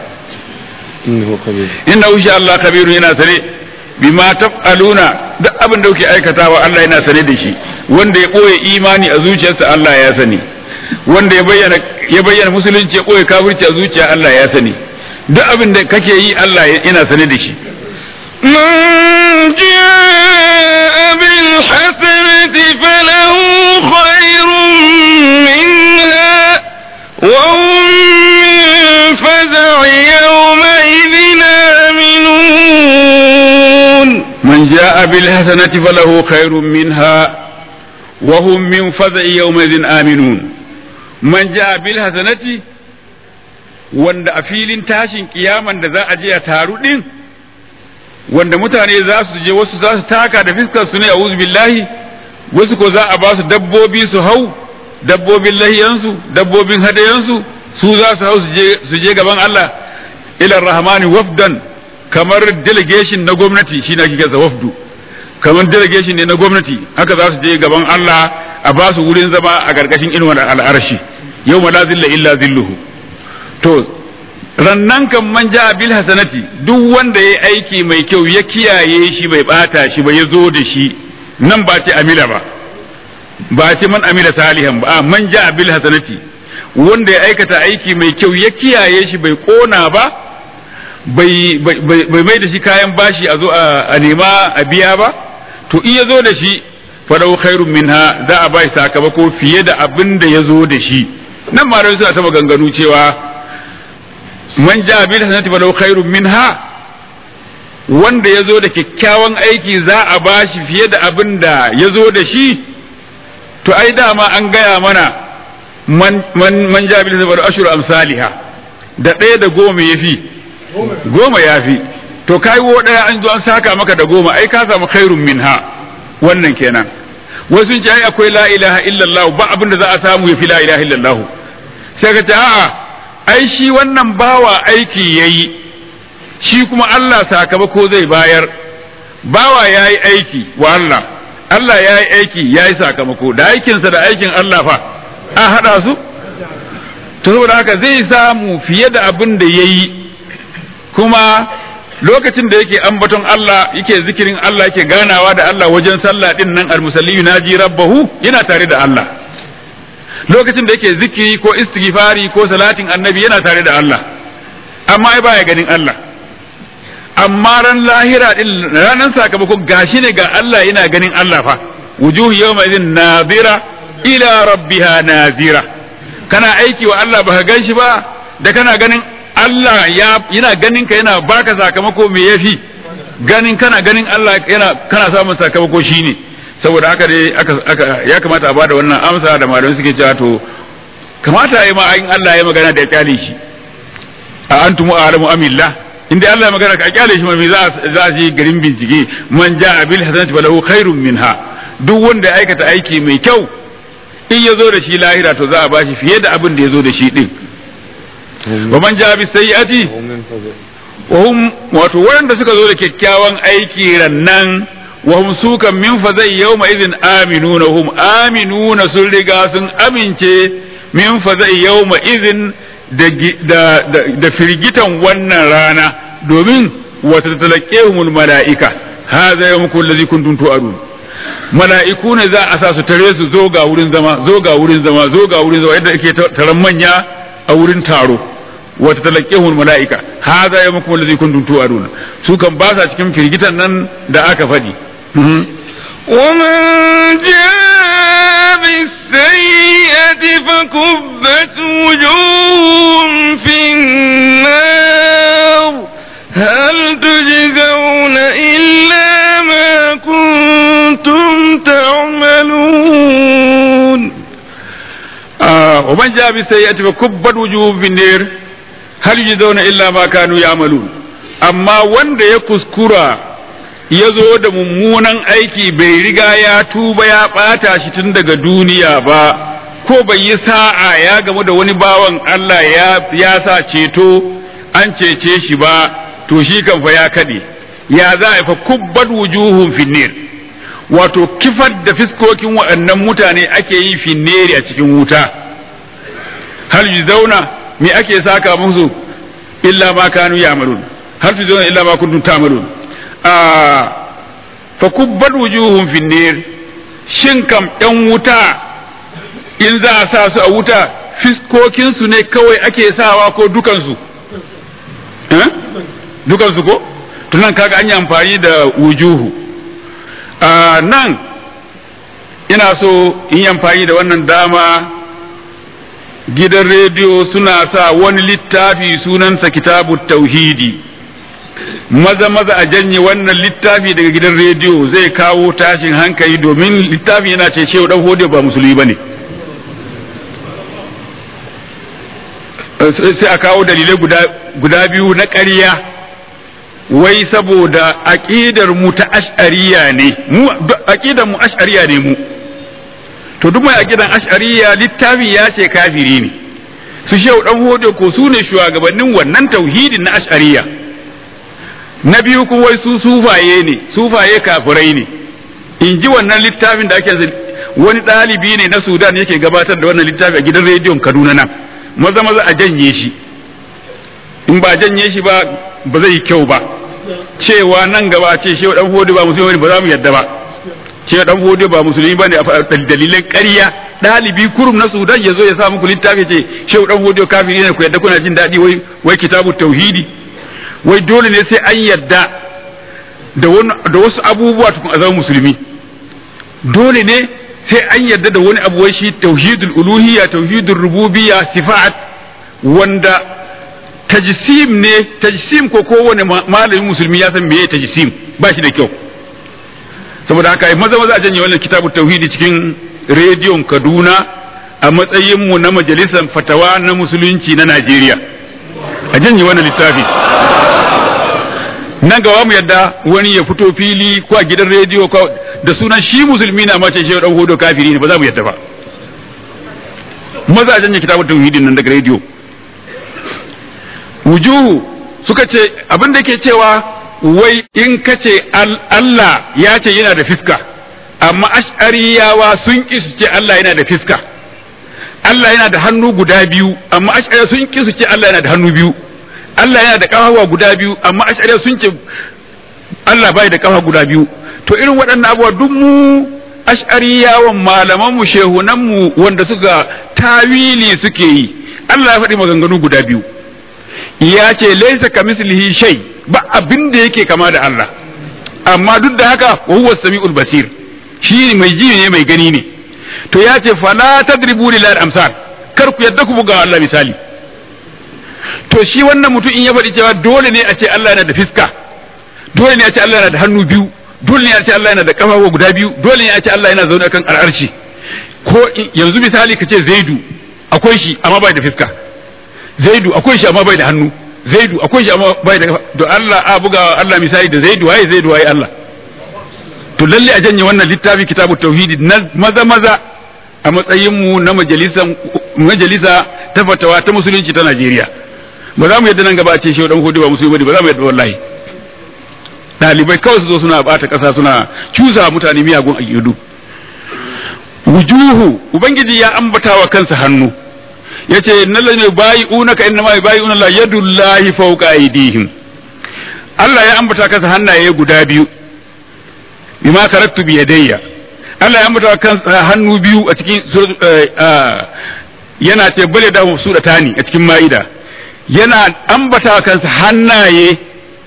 innahu sha Allah kabirun yana sane bima taf'aluna duk abin da kuke aikatawa Allah yana sane da shi wanda ya boye imani a zuciyarsa Allah ya sani wanda ya bayyana ya bayyana musulunci ya boye kafirci a zuciya Allah ya sani duk abin da kake yi Allah yana sane da shi من جاء بالحسنة فله خير منها وهم من فزع يومئذ آمنون من جاء بالحسنة فله خير منها وهم من فزع يومئذ آمنون من جاء بالحسنة wanda a filin tashin kiyaman da za a je a taru din wanda mutane za su je wasu za su taka da fiskar su ne a billahi wasu ko za a ba su dabbobi su hau dabbobin lahiyansu dabbobin hadayansu su za su hau su je gaban Allah ila rahmani wafdan kamar delegation na gwamnati shi na kika wafdu kamar delegation ne na gwamnati haka za su je gaban Allah a ba su wurin zama a gargashin inuwar al'arshi yau ma la zilla illa zilluhu to rannan kan man ja bil hasanati duk wanda ya aiki mai kyau ya kiyaye shi bai bata shi ba ya zo da shi nan ba ce amila ba ba ce man amila salihan ba man ja bil hasanati wanda ya aikata aiki mai kyau ya kiyaye shi bai kona ba bai mai da shi kayan bashi a zo a nema a biya ba to in ya zo da shi fadau khairun minha za a bai sakamako fiye da abin da ya zo da shi nan ma suna ta maganganu cewa man ja bil hasanati falau khairun minha wanda ya zo da kyakkyawan aiki za a bashi fiye da abin da ya zo da shi to ai dama an gaya mana man man ja bil hasanati falau ashru amsalha da ɗaya da goma ya fi goma ya fi to kai wo ɗaya an zo an saka maka da goma ai ka samu khairun minha wannan kenan wasu ce ai akwai la ilaha illallah ba abin da za a samu ya fi la ilaha illallah sai ka ce a'a ai shi wannan bawa aiki ya yi shi kuma Allah sakamako zai bayar bawa ya yi aiki wa Allah Allah ya yi aiki ya yi sakamako da aikinsa da aikin Allah fa a haɗa su to saboda haka zai samu fiye da abin da ya yi kuma lokacin da yake ambaton Allah yake zikirin Allah yake ganawa da Allah wajen sallah din nan almusalli naji rabbahu yana tare da Allah lokacin da yake zikiri ko istighfari ko salatin annabi yana tare da Allah amma ai baya ganin Allah amma ran lahira din ranan sakamako gashi ne ga Allah yana ganin Allah fa wujuhu yawma idhin nadira ila rabbiha nazira kana aiki wa Allah baka gan shi ba da kana ganin Allah ya yana ganin ka yana baka sakamako me yafi ganin kana ganin Allah yana kana samun sakamako shine saboda haka dai aka ya kamata a bada wannan amsa da malamai suke cewa to kamata yi ma in Allah ya magana da ya kyale shi a antumu a'lamu amillah inda Allah ya magana ka kyale shi mai za za a je garin bincike man ja'a bil hasanati falahu khairun minha duk wanda ya aikata aiki mai kyau in ya zo da shi lahira to za a bashi fiye da abin da ya zo da shi din wa man ja'a bis sayyi'ati wa hum wato wanda suka zo da kyakkyawan aiki rannan وهم سوكا من فزي يومئذ آمنون هم آمنون سلقا سن أمنشي من فزي يومئذ da firgitan wannan rana domin wata talakehumul mala'ika haza yawmukum allazi kuntum tu'adun mala'iku ne za a sa su tare su zo ga wurin zama zo ga wurin zama zo ga wurin zama yadda ake taron manya a wurin taro wata talakehumul mala'ika haza yawmukum allazi kuntum tu'adun su kan ba sa cikin firgitan nan da aka faɗi ومن جاء بالسيئة فكبت وجوههم في النار هل تجزون إلا ما كنتم تعملون آه ومن جاء بالسيئة فكبت وجوههم في النار هل يجزون إلا ما كانوا يعملون أما وند يكسكرا ya zo da mummunan aiki bai riga ya tuba ya ɓata shi tun daga duniya ba ko bai yi sa'a ya gamu da wani bawan Allah ya sa ceto an cece shi ba to shi kan fa ya kaɗe ya za a fa kubbat wujuhun finnir wato kifar da fiskokin waɗannan mutane ake yi finneri a cikin wuta hal zauna me ake saka musu illa ma kanu ya'malun hal zauna illa ma kuntum ta'malun fa kubbat wujuhum finnir shin kam ɗan wuta in za a sa su a wuta fiskokinsu ne kawai ake sawa ko dukansu eh dukan su ko tunan kaga an yi amfani da wujuhu a nan ina so in yi amfani da wannan dama gidan rediyo suna sa wani littafi sunansa kitabu tauhidi maza maza a janye wannan littafi daga gidan rediyo zai kawo tashin hankali domin littafin yana ce shehu dan hode ba musulmi bane sai a kawo dalilai guda guda biyu na ƙarya wai saboda aqidar mu ta ash'ariya ne mu aqidar mu ash'ariya ne mu to duk mai aqidan ash'ariya littafi ya ce kafiri ne su shehu dan hode ko su ne shugabannin wannan tauhidin na ash'ariya na biyu kuma wai su sufaye ne sufaye kafirai ne in ji wannan littafin da ake wani ɗalibi ne na sudan yake gabatar da wannan littafi a gidan rediyon kaduna nan maza maza a janye shi in ba janye shi ba ba zai yi kyau ba cewa nan gaba ce shehu dan hodi ba musulmi ba za mu yadda ba shehu dan hodi ba musulmi ba ne a dalilan ƙarya ɗalibi kurum na sudan ya zo ya sa muku littafi ce shehu dan hodi kafiri ne ku yadda kuna jin daɗi wai wai kitabu tauhidi wai dole ne sai an yadda da wasu abubuwa tukun a zama musulmi dole ne sai an yadda da wani abu wai shi tauhidul uluhiyya tauhidul rububiyya sifat wanda tajsim ne tajsim ko kowane malamin musulmi ya san meye tajsim ba shi da kyau saboda haka maza maza a janye wannan kitabun tauhidi cikin rediyon Kaduna a matsayin mu na majalisar fatawa na musulunci na Najeriya a janye wannan littafi nan gaba mu yadda wani ya fito fili ko a gidan rediyo ko da sunan shi musulmi na mace shi dan hodo kafiri ne ba za mu yadda ba maza a janye kitabun tauhidin nan daga rediyo wujuhu suka ce abin da ke cewa wai in ka ce Allah ya ce yana da fiska amma ash'ariyawa sun ki su ce Allah yana da fiska Allah yana da hannu guda biyu amma ash'ariya sun ki su ce Allah yana da hannu biyu Allah yana da kafawa guda biyu amma ash'ariya sun ce Allah bai da kafa guda biyu to irin waɗannan abubuwa duk mu ash'ariyawan malaman mu shehunan mu wanda suka tawili suke yi Allah ya faɗi maganganu guda biyu ya ce laisa kamislihi shay ba abin da yake kama da Allah amma duk da haka wa huwa samiul basir shi mai ji ne mai gani ne to ya ce fala tadribu lillahi amsal kar ku yadda ku buga Allah misali to shi wannan mutum in ya faɗi cewa dole ne a ce Allah yana da fiska dole ne a ce Allah yana da hannu biyu dole ne a ce Allah yana da kafafu guda biyu dole ne a ce Allah yana zaune kan al'arshi ko yanzu misali ka ce zaidu akwai shi amma bai da fiska zaidu akwai shi amma bai da hannu zaidu akwai shi amma bai da do Allah a buga Allah misali da zaidu waye zaidu waye Allah to lalle a janye wannan littafi kitabu tauhidi maza maza a matsayin mu na majalisa majalisa ta fatawa ta musulunci ta Najeriya ba za mu yadda nan gaba a ce shi dan hudu ba musulmi ba za mu yadda wallahi dalibai kawai su zo suna bata kasa suna cusa mutane miyagun ayyudu wujuhu ubangiji ya ambata wa kansa hannu yace innal ladina bai'unaka innama bai'una la yadullahi fawqa aydihim Allah ya ambata kansa hannaye guda biyu bima karaktu bi yadayya Allah ya ambata kansa hannu biyu a cikin yana ce bale da su da tani a cikin ma'ida yana ambata kansa hannaye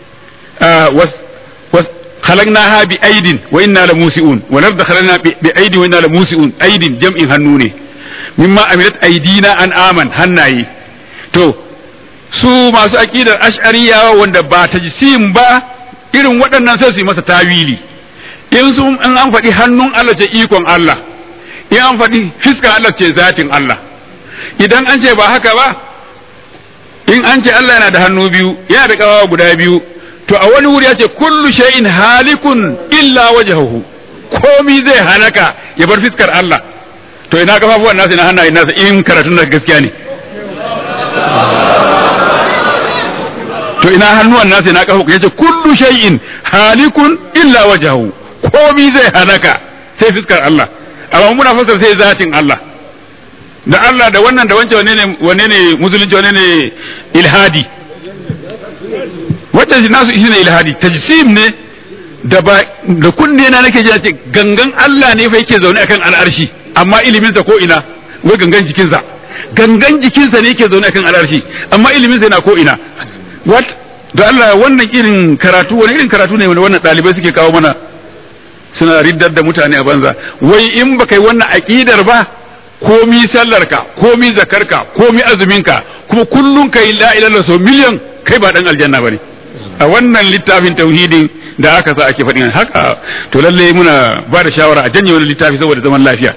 خلقناها بأيد وإنا لموسئون والأرض خلقنا بأيد وإنا لموسئون أيد جمع هنوني mimma amilat aidina an aman hannaye to su masu aqidar ash'ariya wanda ba ta jisim ba irin waɗannan sai su yi masa tawili in su in an faɗi hannun Allah ce ikon Allah in an faɗi fiskan Allah ce zatin Allah idan an ce ba haka ba in an ce Allah yana da hannu biyu yana da ƙawawa guda biyu to a wani wuri ya ce kullu shay'in halikun illa wajhahu komi zai halaka ya bar fiskar Allah to ina kafafuwan nasa ina hannayen nasa in karatun da gaskiya ne to ina hannuwan nasa ina kafa yace kullu shay'in halikun illa wajhahu komi zai halaka sai fiskar Allah amma muna fasar sai zatin Allah da Allah da wannan da wancan wane ne wane ne musulunci wane ne ilhadi wanda nasu shine ilhadi tajsim ne da ba da kunne na nake ji ce gangan Allah ne fa yake zaune akan al'arshi amma iliminsa ko ina wai gangan jikinsa gangan jikinsa ne yake zaune akan al'arshi amma iliminsa yana ko ina what da Allah wannan irin karatu wani irin karatu ne wanda wannan ɗalibai suke kawo mana suna riddar da mutane a banza wai in baka yi wannan aƙidar ba komi sallarka komi zakarka komi azuminka kuma kullum ka yi la'ilar sau miliyan kai ba ɗan aljanna ba ne a wannan littafin tauhidin da aka sa ake faɗin haka to lalle muna ba da shawara a janye wani littafi saboda zaman lafiya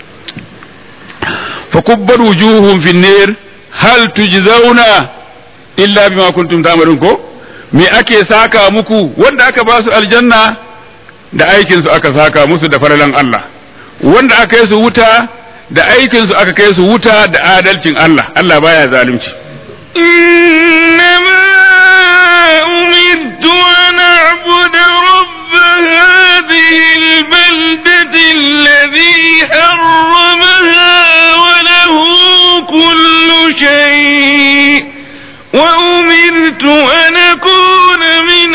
fa kubbar wujuhum fin nar hal tujzauna illa bima kuntum ta'malun ko me ake saka muku wanda aka ba su aljanna da aikin su aka saka musu da faralan Allah wanda aka kai su wuta da aikin su aka kai su wuta da adalcin Allah Allah baya zalunci إنما أمرت أن أعبد رب هذه البلدة الذي حرمها وله كل شيء وأمرت أن أكون من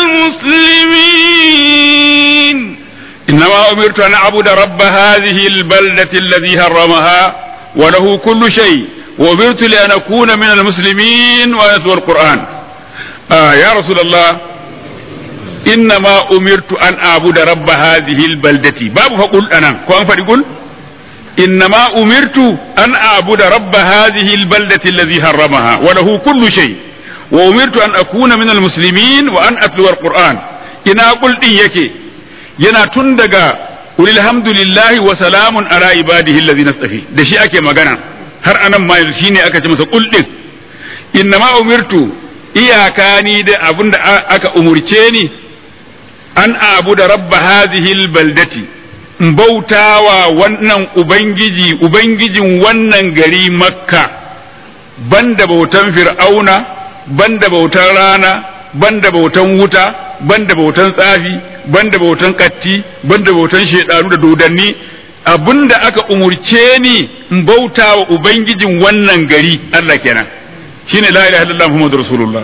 المسلمين إنما أمرت أن أعبد رب هذه البلدة الذي حرمها وله كل شيء وأمرت لأن أكون من المسلمين وأتلو القرآن آه يا رسول الله إنما أمرت أن أعبد رب هذه البلدة باب فقل أنا كون فقل إنما أمرت أن أعبد رب هذه البلدة الذي حرمها وله كل شيء وأمرت أن أكون من المسلمين وأن أتلو القرآن إنا قلت يكي yana tun daga ulil hamdulillahi wa salamun ala ibadihi allazi nastafi da shi ake magana har anan ma yanzu shine aka ce masa kul din innama umirtu iyaka ni da abinda aka umurce ni an abu da rabba hadhihi albaldati in bautawa wannan ubangiji ubangijin wannan gari makka banda bautan fir'auna banda bautan rana banda bautan wuta banda bautan tsafi banda bautan katti banda bautan shedanu da dodanni abinda aka umurce ni in bauta wa ubangijin wannan gari Allah kenan shine la ilaha illallah muhammadur rasulullah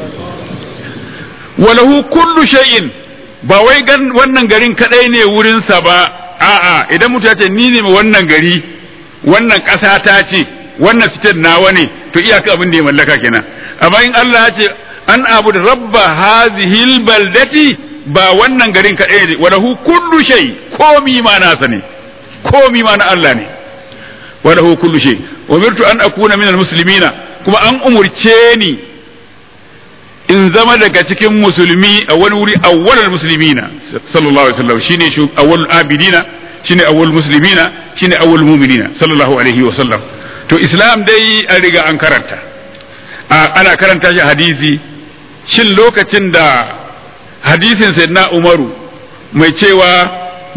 walahu kullu shay'in ba wai gan wannan garin kadai ne wurin sa ba a'a idan mutum ya ce ni ne wannan gari wannan ƙasa ta ce wannan sitar nawa ne to iyaka abin da ya mallaka kenan amma in Allah ya ce an abu da rabba hazihil baldati ba wannan garin kaɗai ne wa lahu kullu shay komi ma nasa ne komi ma na Allah ne wa lahu kullu shay umirtu an akuna minal muslimina kuma an umurce ni in zama daga cikin musulmi a wani wuri awwalul muslimina sallallahu alaihi wasallam shine shu awwalul abidina shine awwalul muslimina shine awwalul mu'minina sallallahu alaihi wasallam to islam dai an riga an karanta ana karanta shi hadisi shin lokacin da hadisin sayyidina umaru mai cewa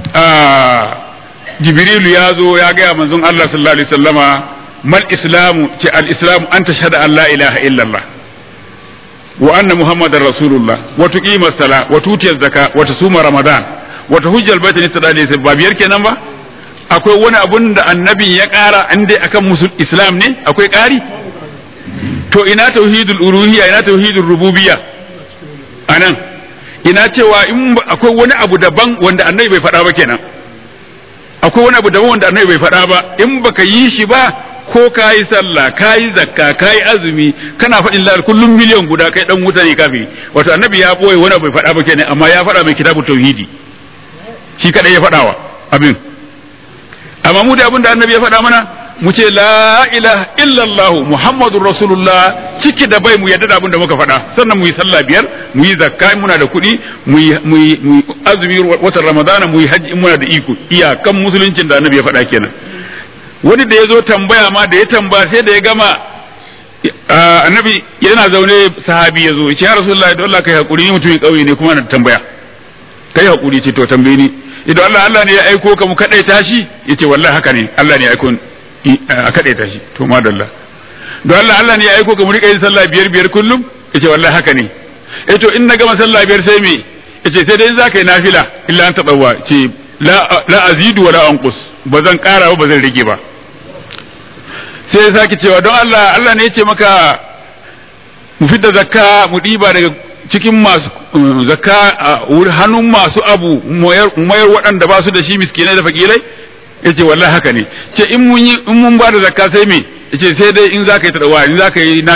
jibrilu ya zo ya gaya manzon Allah sallallahu alaihi wasallama mal islamu ce al islamu an tashhada an la ilaha illallah wa anna muhammadar rasulullah wa tuqima sala wa tutiya zaka wa tasuma ramadan wa tahujja al baita nisada alayhi ba biyar kenan ba akwai wani abun da annabi ya kara an dai akan musul islam ne akwai kari to ina tauhidul uluhiyya ina tauhidul rububiyya anan ina cewa in akwai wani abu daban wanda annabi bai faɗa ba kenan akwai wani abu daban wanda annabi bai faɗa ba in baka yi shi ba ko ka yi sallah ka yi zakka ka yi azumi kana faɗin lar kullum miliyan guda kai dan wuta ne kafiri wato annabi ya boye wani bai faɗa ba kenan amma ya faɗa mai kitabu tauhidi shi kadai ya faɗawa abin amma mu da abin da annabi ya faɗa mana mu ce la ilaha illallah muhammadur rasulullah ciki da bai mu yadda da abin da muka faɗa sannan mu yi sallah biyar mu yi zakka in muna da kuɗi mu yi azumi watan ramadana mu yi hajji in muna da iko iyakan musuluncin da annabi ya faɗa kenan wani da ya zo tambaya ma da ya tambaya sai da ya gama annabi yana zaune sahabi ya zo ya ce ya rasulullahi don Allah kai hakuri ni mutumin ƙauye ne kuma na tambaya kai hakuri ce to tambaye ni idan Allah Allah ne ya aiko ka mu kadaita shi yace wallahi haka ne Allah ne ya aiko a kadaita shi to madalla don Allah Allah ne ya aiko ka mu rika yin sallah biyar biyar kullum yace wallahi haka ne eh to in na gama sallah biyar sai me yace sai dai za ka yi nafila illa an taɓa ce la azidu wa la anqus ba zan ƙara ba ba zan rage ba sai ya sake cewa don Allah Allah ne ya ce maka mu fidda zakka mu ɗiba daga cikin masu zakka a hannun masu abu mayar waɗanda ba su da shi miskinai da fakirai ya ce wallahi haka ne ce in mun yi in mun ba da zakka sai me ya ce sai dai in za ka yi taɗawa in za ka yi nafila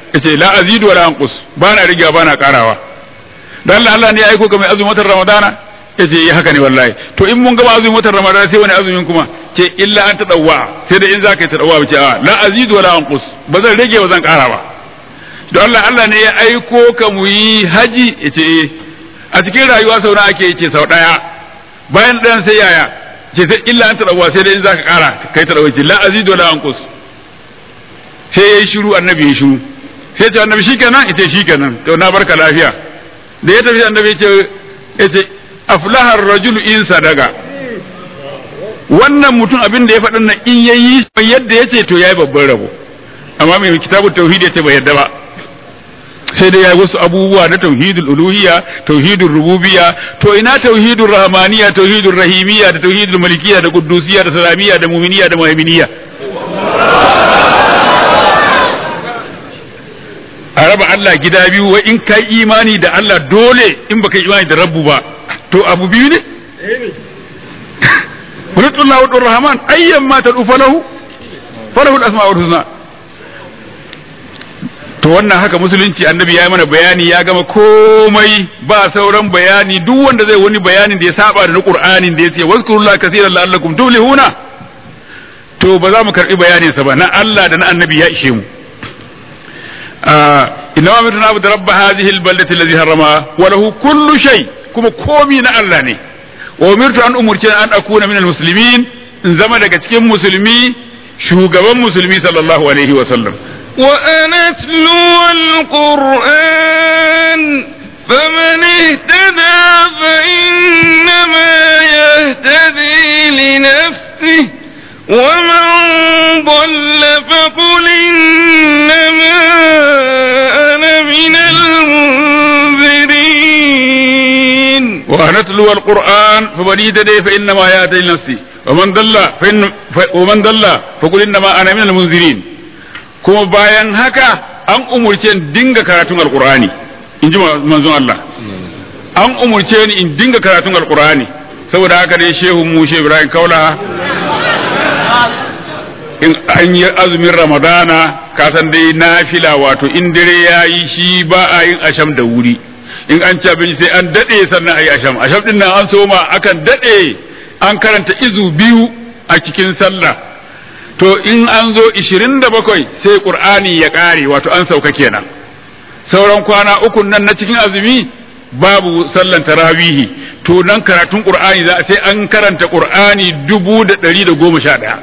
yace la azidu wala anqus ba na rigewa ba na karawa dan Allah Allah ne ya aiko ka mai azumin watan Ramadana yace eh haka ne wallahi to in mun gama azumin watan Ramadana sai wani azumin kuma ce illa an tadawwa sai da in zaka yi tadawwa ce a la azidu wala anqus ba zan rage ba zan kara ba don Allah Allah ne ya aiko ka mu yi haji yace eh a cikin rayuwa sau na ake yace sau daya bayan dan sai yaya ce sai illa an tadawwa sai da in zaka kara kai tadawwa ce la azidu wala anqus sai yayi shiru annabi ya shiru sai ce annabi shikenan yace shikenan to na barka lafiya da ya tafi annabi yace yace aflaha ar-rajul in sadaga wannan mutum abin da ya faɗin nan in yayi yadda yace to yayi babban rabo amma mai kitabut tauhid yace bai yadda ba sai dai yayi wasu abubuwa na tauhidul uluhiyya tauhidul rububiyya to ina tauhidul rahmaniyya tauhidul rahimiyya da tauhidul malikiyya da quddusiyya da salamiyya da mu'miniyya da muhaiminiyya a raba Allah gida biyu wa in kai imani da Allah dole in baka imani da rabbu ba to abu biyu ne Qulullahu wa rahman ayyan ma tadu falahu falahu al-asma'ul husna to wannan haka musulunci annabi ya yi mana bayani ya gama komai ba sauran bayani duk wanda zai wani bayanin da ya saba da na Qur'anin da yace wazkurullaha kaseeran la'allakum tuflihuna to ba za mu karbi bayanin sa ba na Allah da na annabi ya ishe mu inna ma mutuna abu da rabba hadhihi albaldati allazi harrama wa lahu kullu shay kuma komi na Allah ne wa umirtu an umurce an akuna minal muslimin in zama daga cikin musulmi shugaban musulmi sallallahu alaihi wa sallam wa an atlu alquran فمن اهتدى فإنما يهتدي لنفسه ومن ضل فقل إنما أنا من المنذرين وأن أتلو القرآن فمن اهتدي فإنما يهتدي لنفسه ومن ضل فإن ومن ضل فقل إنما أنا من المنذرين kuma bayan haka an umurce ni dinga karatun alqur'ani in ji manzon Allah an umurce ni in dinga karatun alqur'ani saboda haka dai shehu mu shehu Ibrahim Kaula in an yi azumin ramadana ka san dai nafila wato in dare ya yi shi ba a yin asham da wuri in an ci abinci sai an daɗe sannan a yi asham asham din nan an soma akan daɗe an karanta izu biyu a cikin sallah to in an zo ishirin da bakwai sai qur'ani ya ƙare wato an sauka kenan sauran kwana uku nan na cikin azumi babu sallan tarawihi to nan karatun qur'ani za sai an karanta qur'ani dubu da ɗari da goma sha ɗaya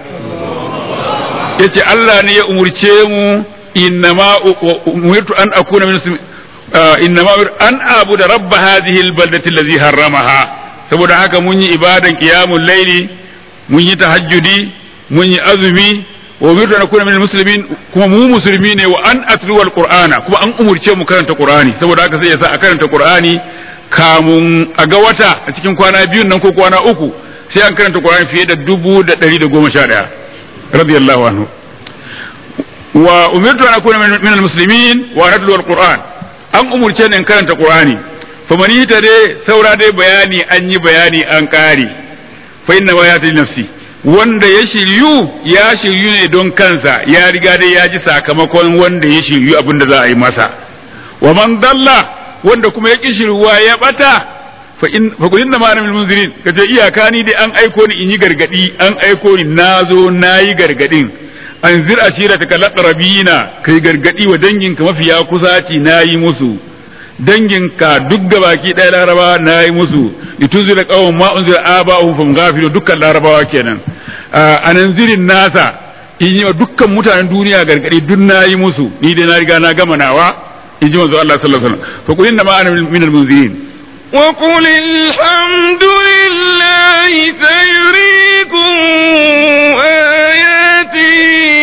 yace Allah ne ya umurce mu innama umirtu an akuna min innama an abuda rabb hadhihi albaldati allazi harramaha saboda haka mun yi ibadan qiyamul layli mun yi tahajjudi mun yi azumi wa umirtu an akuna min muslimin kuma mu musulmi ne wa an atlu alqur'ana kuma an umurce mu karanta qur'ani saboda haka sai yasa a karanta qur'ani kamun a ga wata a cikin kwana biyun nan ko kwana uku sai an karanta qur'ani fiye da dubu da ɗari da goma sha ɗaya radiyallahu anhu wa umirtu an akuna min almuslimin wa natlu alquran an umurce ni in karanta qur'ani fa man dai saura dai bayani an yi bayani an kare fa inna ma yati nafsi wanda ya shiryu ya shiryu ne don kansa ya riga dai ya ji sakamakon wanda ya shiryu abinda za a yi masa wa man dalla wanda kuma ya ki shiryuwa ya bata fa in fa kulin da ma'ana munzirin kace iyaka ni dai an aiko ni in yi gargadi an aiko ni nazo nayi gargadin an zir ashira ta kalatrabina kai gargadi wa danginka mafiya kusaci nayi musu danginka duk gabaki ɗaya laraba nayi musu lituzira qawm ma unzira aba'uhum fam ghafilu dukkan larabawa kenan anan zirin nasa in yi wa dukkan mutanen duniya gargadi duk nayi musu ni dai na riga na gama nawa in ji manzo Allah sallallahu alaihi wasallam fa kulin da ma'ana minal munzirin وقل الحمد لله سيريكم آياته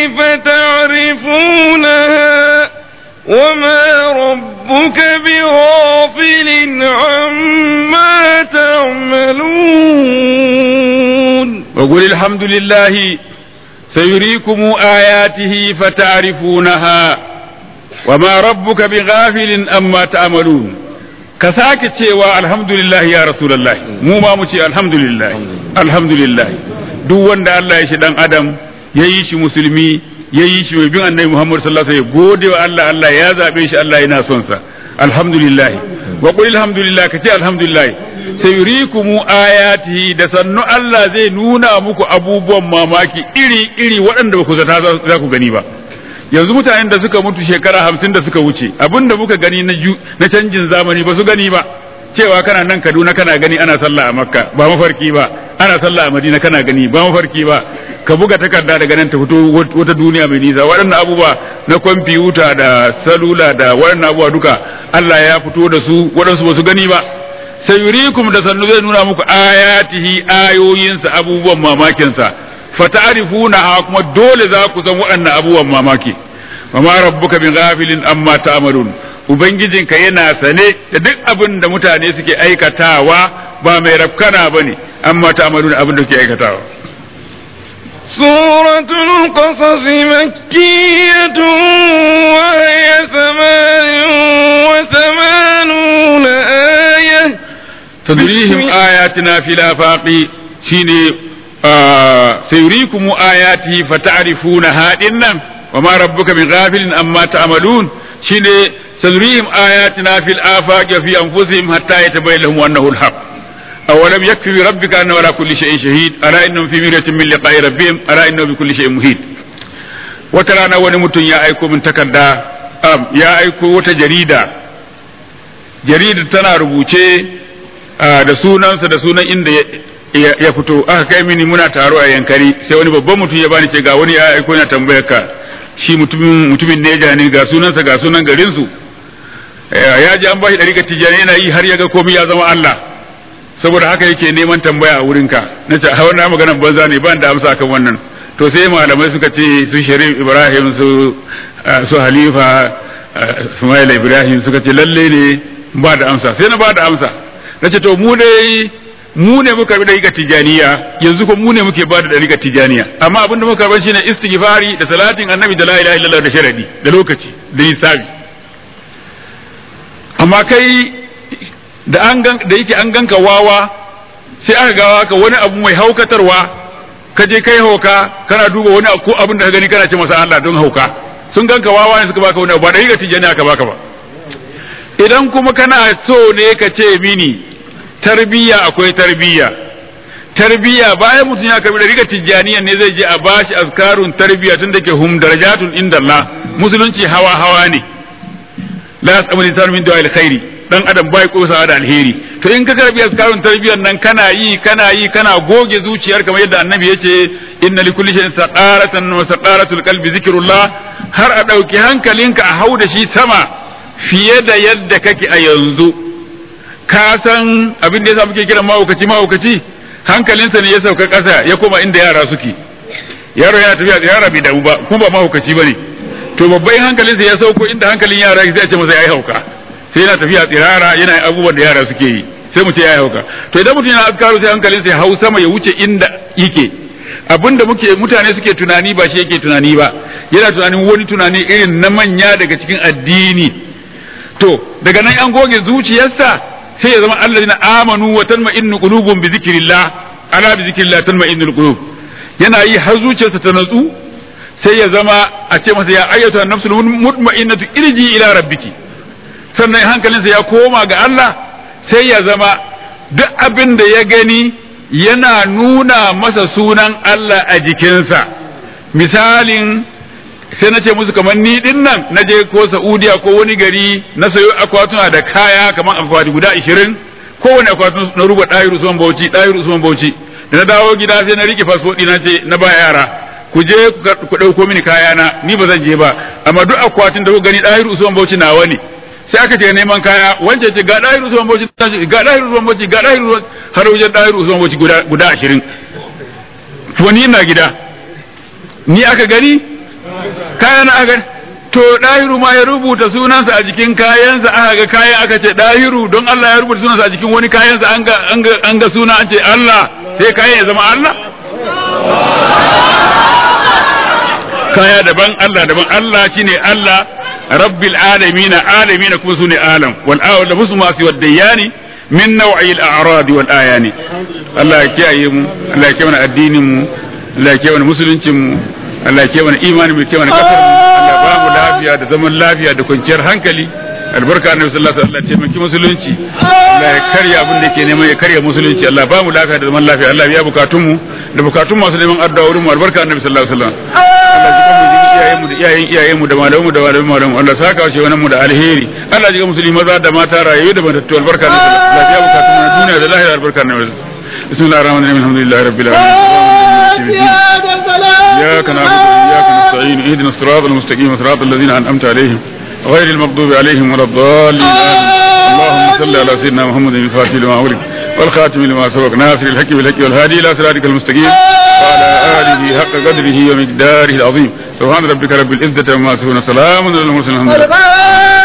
فتعرفونها وما ربك بغافل عما تعملون وقل الحمد لله سيريكم آياته فتعرفونها وما ربك بغافل أما تعملون ka sake cewa alhamdulillah ya rasulullah mu ma mu ce alhamdulillah alhamdulillah duk wanda Allah ya shi dan adam ya yi shi musulmi ya yi shi mai bin annabi Muhammad sallallahu alaihi wasallam gode wa Allah Allah ya zabe shi Allah yana son sa alhamdulillah wa qul alhamdulillah kace alhamdulillah sayurikumu ayatihi da sannu Allah zai nuna muku abubuwan mamaki iri iri waɗanda ba ku zata za ku gani ba yanzu mutanen da suka mutu shekara hamsin da suka wuce abinda muka gani na canjin zamani ba su gani ba cewa kana nan Kaduna kana gani ana sallah a Makka ba mafarki ba ana sallah a Madina kana gani ba mafarki ba ka buga takarda daga nan ta fito wata duniya mai nisa waɗannan abubuwa na kwamfuta da salula da waɗannan abubuwa duka Allah ya fito da su waɗansu ba su gani ba sai yurikum da sannu zai nuna muku ayatihi ayoyinsa abubuwan mamakinsa fata'rifuna kuma dole za ku san waɗannan abubuwan mamaki wa ma rabbuka bin ghafilin amma ta'malun ubangijinka yana sane da duk abin da mutane suke aikatawa ba mai rafkana bane amma ta'malun abin da suke aikatawa سورة القصص مكية وهي ثمان وثمانون آية تدريهم آياتنا في الآفاق شيني آه سيريكم آياته فتعرفونها إنم وما ربك من غافل أما تعملون شيني سنريهم آياتنا في الآفاق وفي أنفسهم حتى يتبين لهم أنه الحق أولم يكفي بربك أنه على كل شيء شهيد ألا إنهم في مرية من لقاء ربهم ألا إنه بكل شيء مهيد وترانا ونمت يا أيكو من تكدا أم يا أيكو وتجريدا جريدة تنا ربوشي da sunansa da sunan inda ya fito aka kai mini muna taro a yankari sai wani babban mutum ya bani ce ga wani ya aiko yana tambayar ka shi mutumin mutumin neja ne ga sunansa ga sunan garin su ya ji an bashi dariƙa tijjani yana yi har ya ga komai ya zama Allah saboda haka yake neman tambaya a wurinka na ce hawan na maganar banza ne ban da amsa kan wannan to sai malamai suka ce su sharif ibrahim su su halifa sumaila ibrahim suka ce lalle ne ba da amsa sai na ba da amsa na ce to mu dai mu ne muka bi dariƙa tijaniya yanzu ko mu ne muke ba da dariƙa tijaniya amma abin da muka bar shine istighfari da salatin annabi da la ilaha illallah da sharadi da lokaci da hisabi amma kai da an gan da yake an ganka wawa sai aka gawa ka wani abu mai haukatarwa ka je kai hauka kana duba wani ko abin da ka gani kana ce masa Allah don hauka sun ganka wawa ne suka baka wani abu ba da riga tijani aka baka ba idan kuma kana so ne ka ce mini tarbiyya akwai tarbiyya tarbiyya bayan mutum ya karbi da riga tijjaniya ne zai je a bashi azkarun tarbiyya tun da ke hum darajatun inda Allah musulunci hawa hawa ne la yasamu lisan min du'a alkhairi dan adam bai kosawa da alheri to in ka karbi azkarun tarbiyyar nan kana yi kana yi kana goge zuciyar kamar yadda annabi yace inna likulli shay'in saqaratan wa saqaratul qalbi zikrullah har a dauki hankalinka a hau da shi sama fiye da yadda kake a yanzu ka san abin da yasa muke kiran mahaukaci mahaukaci hankalinsa ne ya sauka ƙasa ya koma inda yara suke yaro yana tafiya da yara bai damu ba kuma ba mahaukaci bane to babban hankalinsa ya sauko inda hankalin yara sai a ce masa yayi hauka sai yana tafiya tsirara yana abubuwan da yara suke yi sai mu ce yayi hauka to idan mutum yana azkaru sai hankalinsa ya hau sama ya wuce inda yake abinda muke mutane suke tunani ba shi yake tunani ba yana tunanin wani tunani irin na manya daga cikin addini to daga nan an goge zuciyarsa sai ya zama allazina amanu wa tanma'innu qulubum bi zikrillah ala bi zikrillah tanma'innul qulub yana yi har zuciyarsa ta natsu sai ya zama a ce masa ya ayyatu an-nafsul mutma'innatu irji ila rabbiki sannan hankalinsa ya koma ga Allah sai ya zama duk abin da ya gani yana nuna masa sunan Allah a jikinsa misalin sai na ce musu kamar ni din nan na je ko Saudiya ko wani gari na sayo akwatuna da kaya kamar akwati guda 20 kowane akwatun na ruba ɗahiru Usman Bauchi ɗahiru Usman Bauchi da na dawo gida sai na rike fasfo na ce na ba yara ku je ku ɗauko mini kaya na ni ba zan je ba amma duk akwatin da ku gani ɗahiru Usman Bauchi nawa ne sai aka ce neman kaya wance ce ga ɗahiru Usman Bauchi ga ɗahiru Usman Bauchi ga ɗahiru har wajen ɗahiru Usman Bauchi guda guda 20 to ni ina gida ni aka gani kayan aka to ɗahiru ma ya rubuta sunansa a jikin kayansa aka ga kayan aka ce ɗahiru don Allah ya rubuta sunansa a jikin wani kayansa an ga an ga suna an ce Allah sai kayan ya zama Allah kaya daban Allah daban Allah shine Allah rabbil alamin alamin kuma sune alam wal awal da musu masu waddayani min naw'i al a'rad wal ayani Allah ya kiyaye mu Allah ya kiyaye mana addinin mu Allah ya kiyaye mana musuluncin mu Allah ya ke mana imani mai ke mana kasar mu Allah ba mu lafiya da zaman lafiya da kwanciyar hankali albarka annabi sallallahu alaihi wasallam taimaki musulunci Allah ya karya abin da ke neman ya karya musulunci Allah ba mu lafiya da zaman lafiya Allah ya bukatun mu da bukatun masu neman addu'a wurin mu albarka annabi sallallahu alaihi wasallam Allah ya kuma jiki iyayen mu da iyayen iyayen mu da malamu da malamu malamu Allah saka wa wannan mu da alheri Allah ya ga musulmi maza da mata rayu da matattu albarka annabi sallallahu alaihi wasallam Allah ya bukatun mu na duniya da lahira albarka annabi bismillahir rahmanir rahim alhamdulillahi rabbil alamin إياك نعبد وإياك نستعين اهدنا الصراط المستقيم صراط الذين أنعمت عليهم غير المغضوب عليهم ولا الضالين آمين اللهم صل على سيدنا محمد الفاتح لما أغلق والخاتم لما سبق ناصر الحق بالحق والهادي إلى صراطك المستقيم وعلى آله حق قدره ومقداره العظيم سبحان ربك رب العزة عما يصفون سلام على المرسلين الحمد لله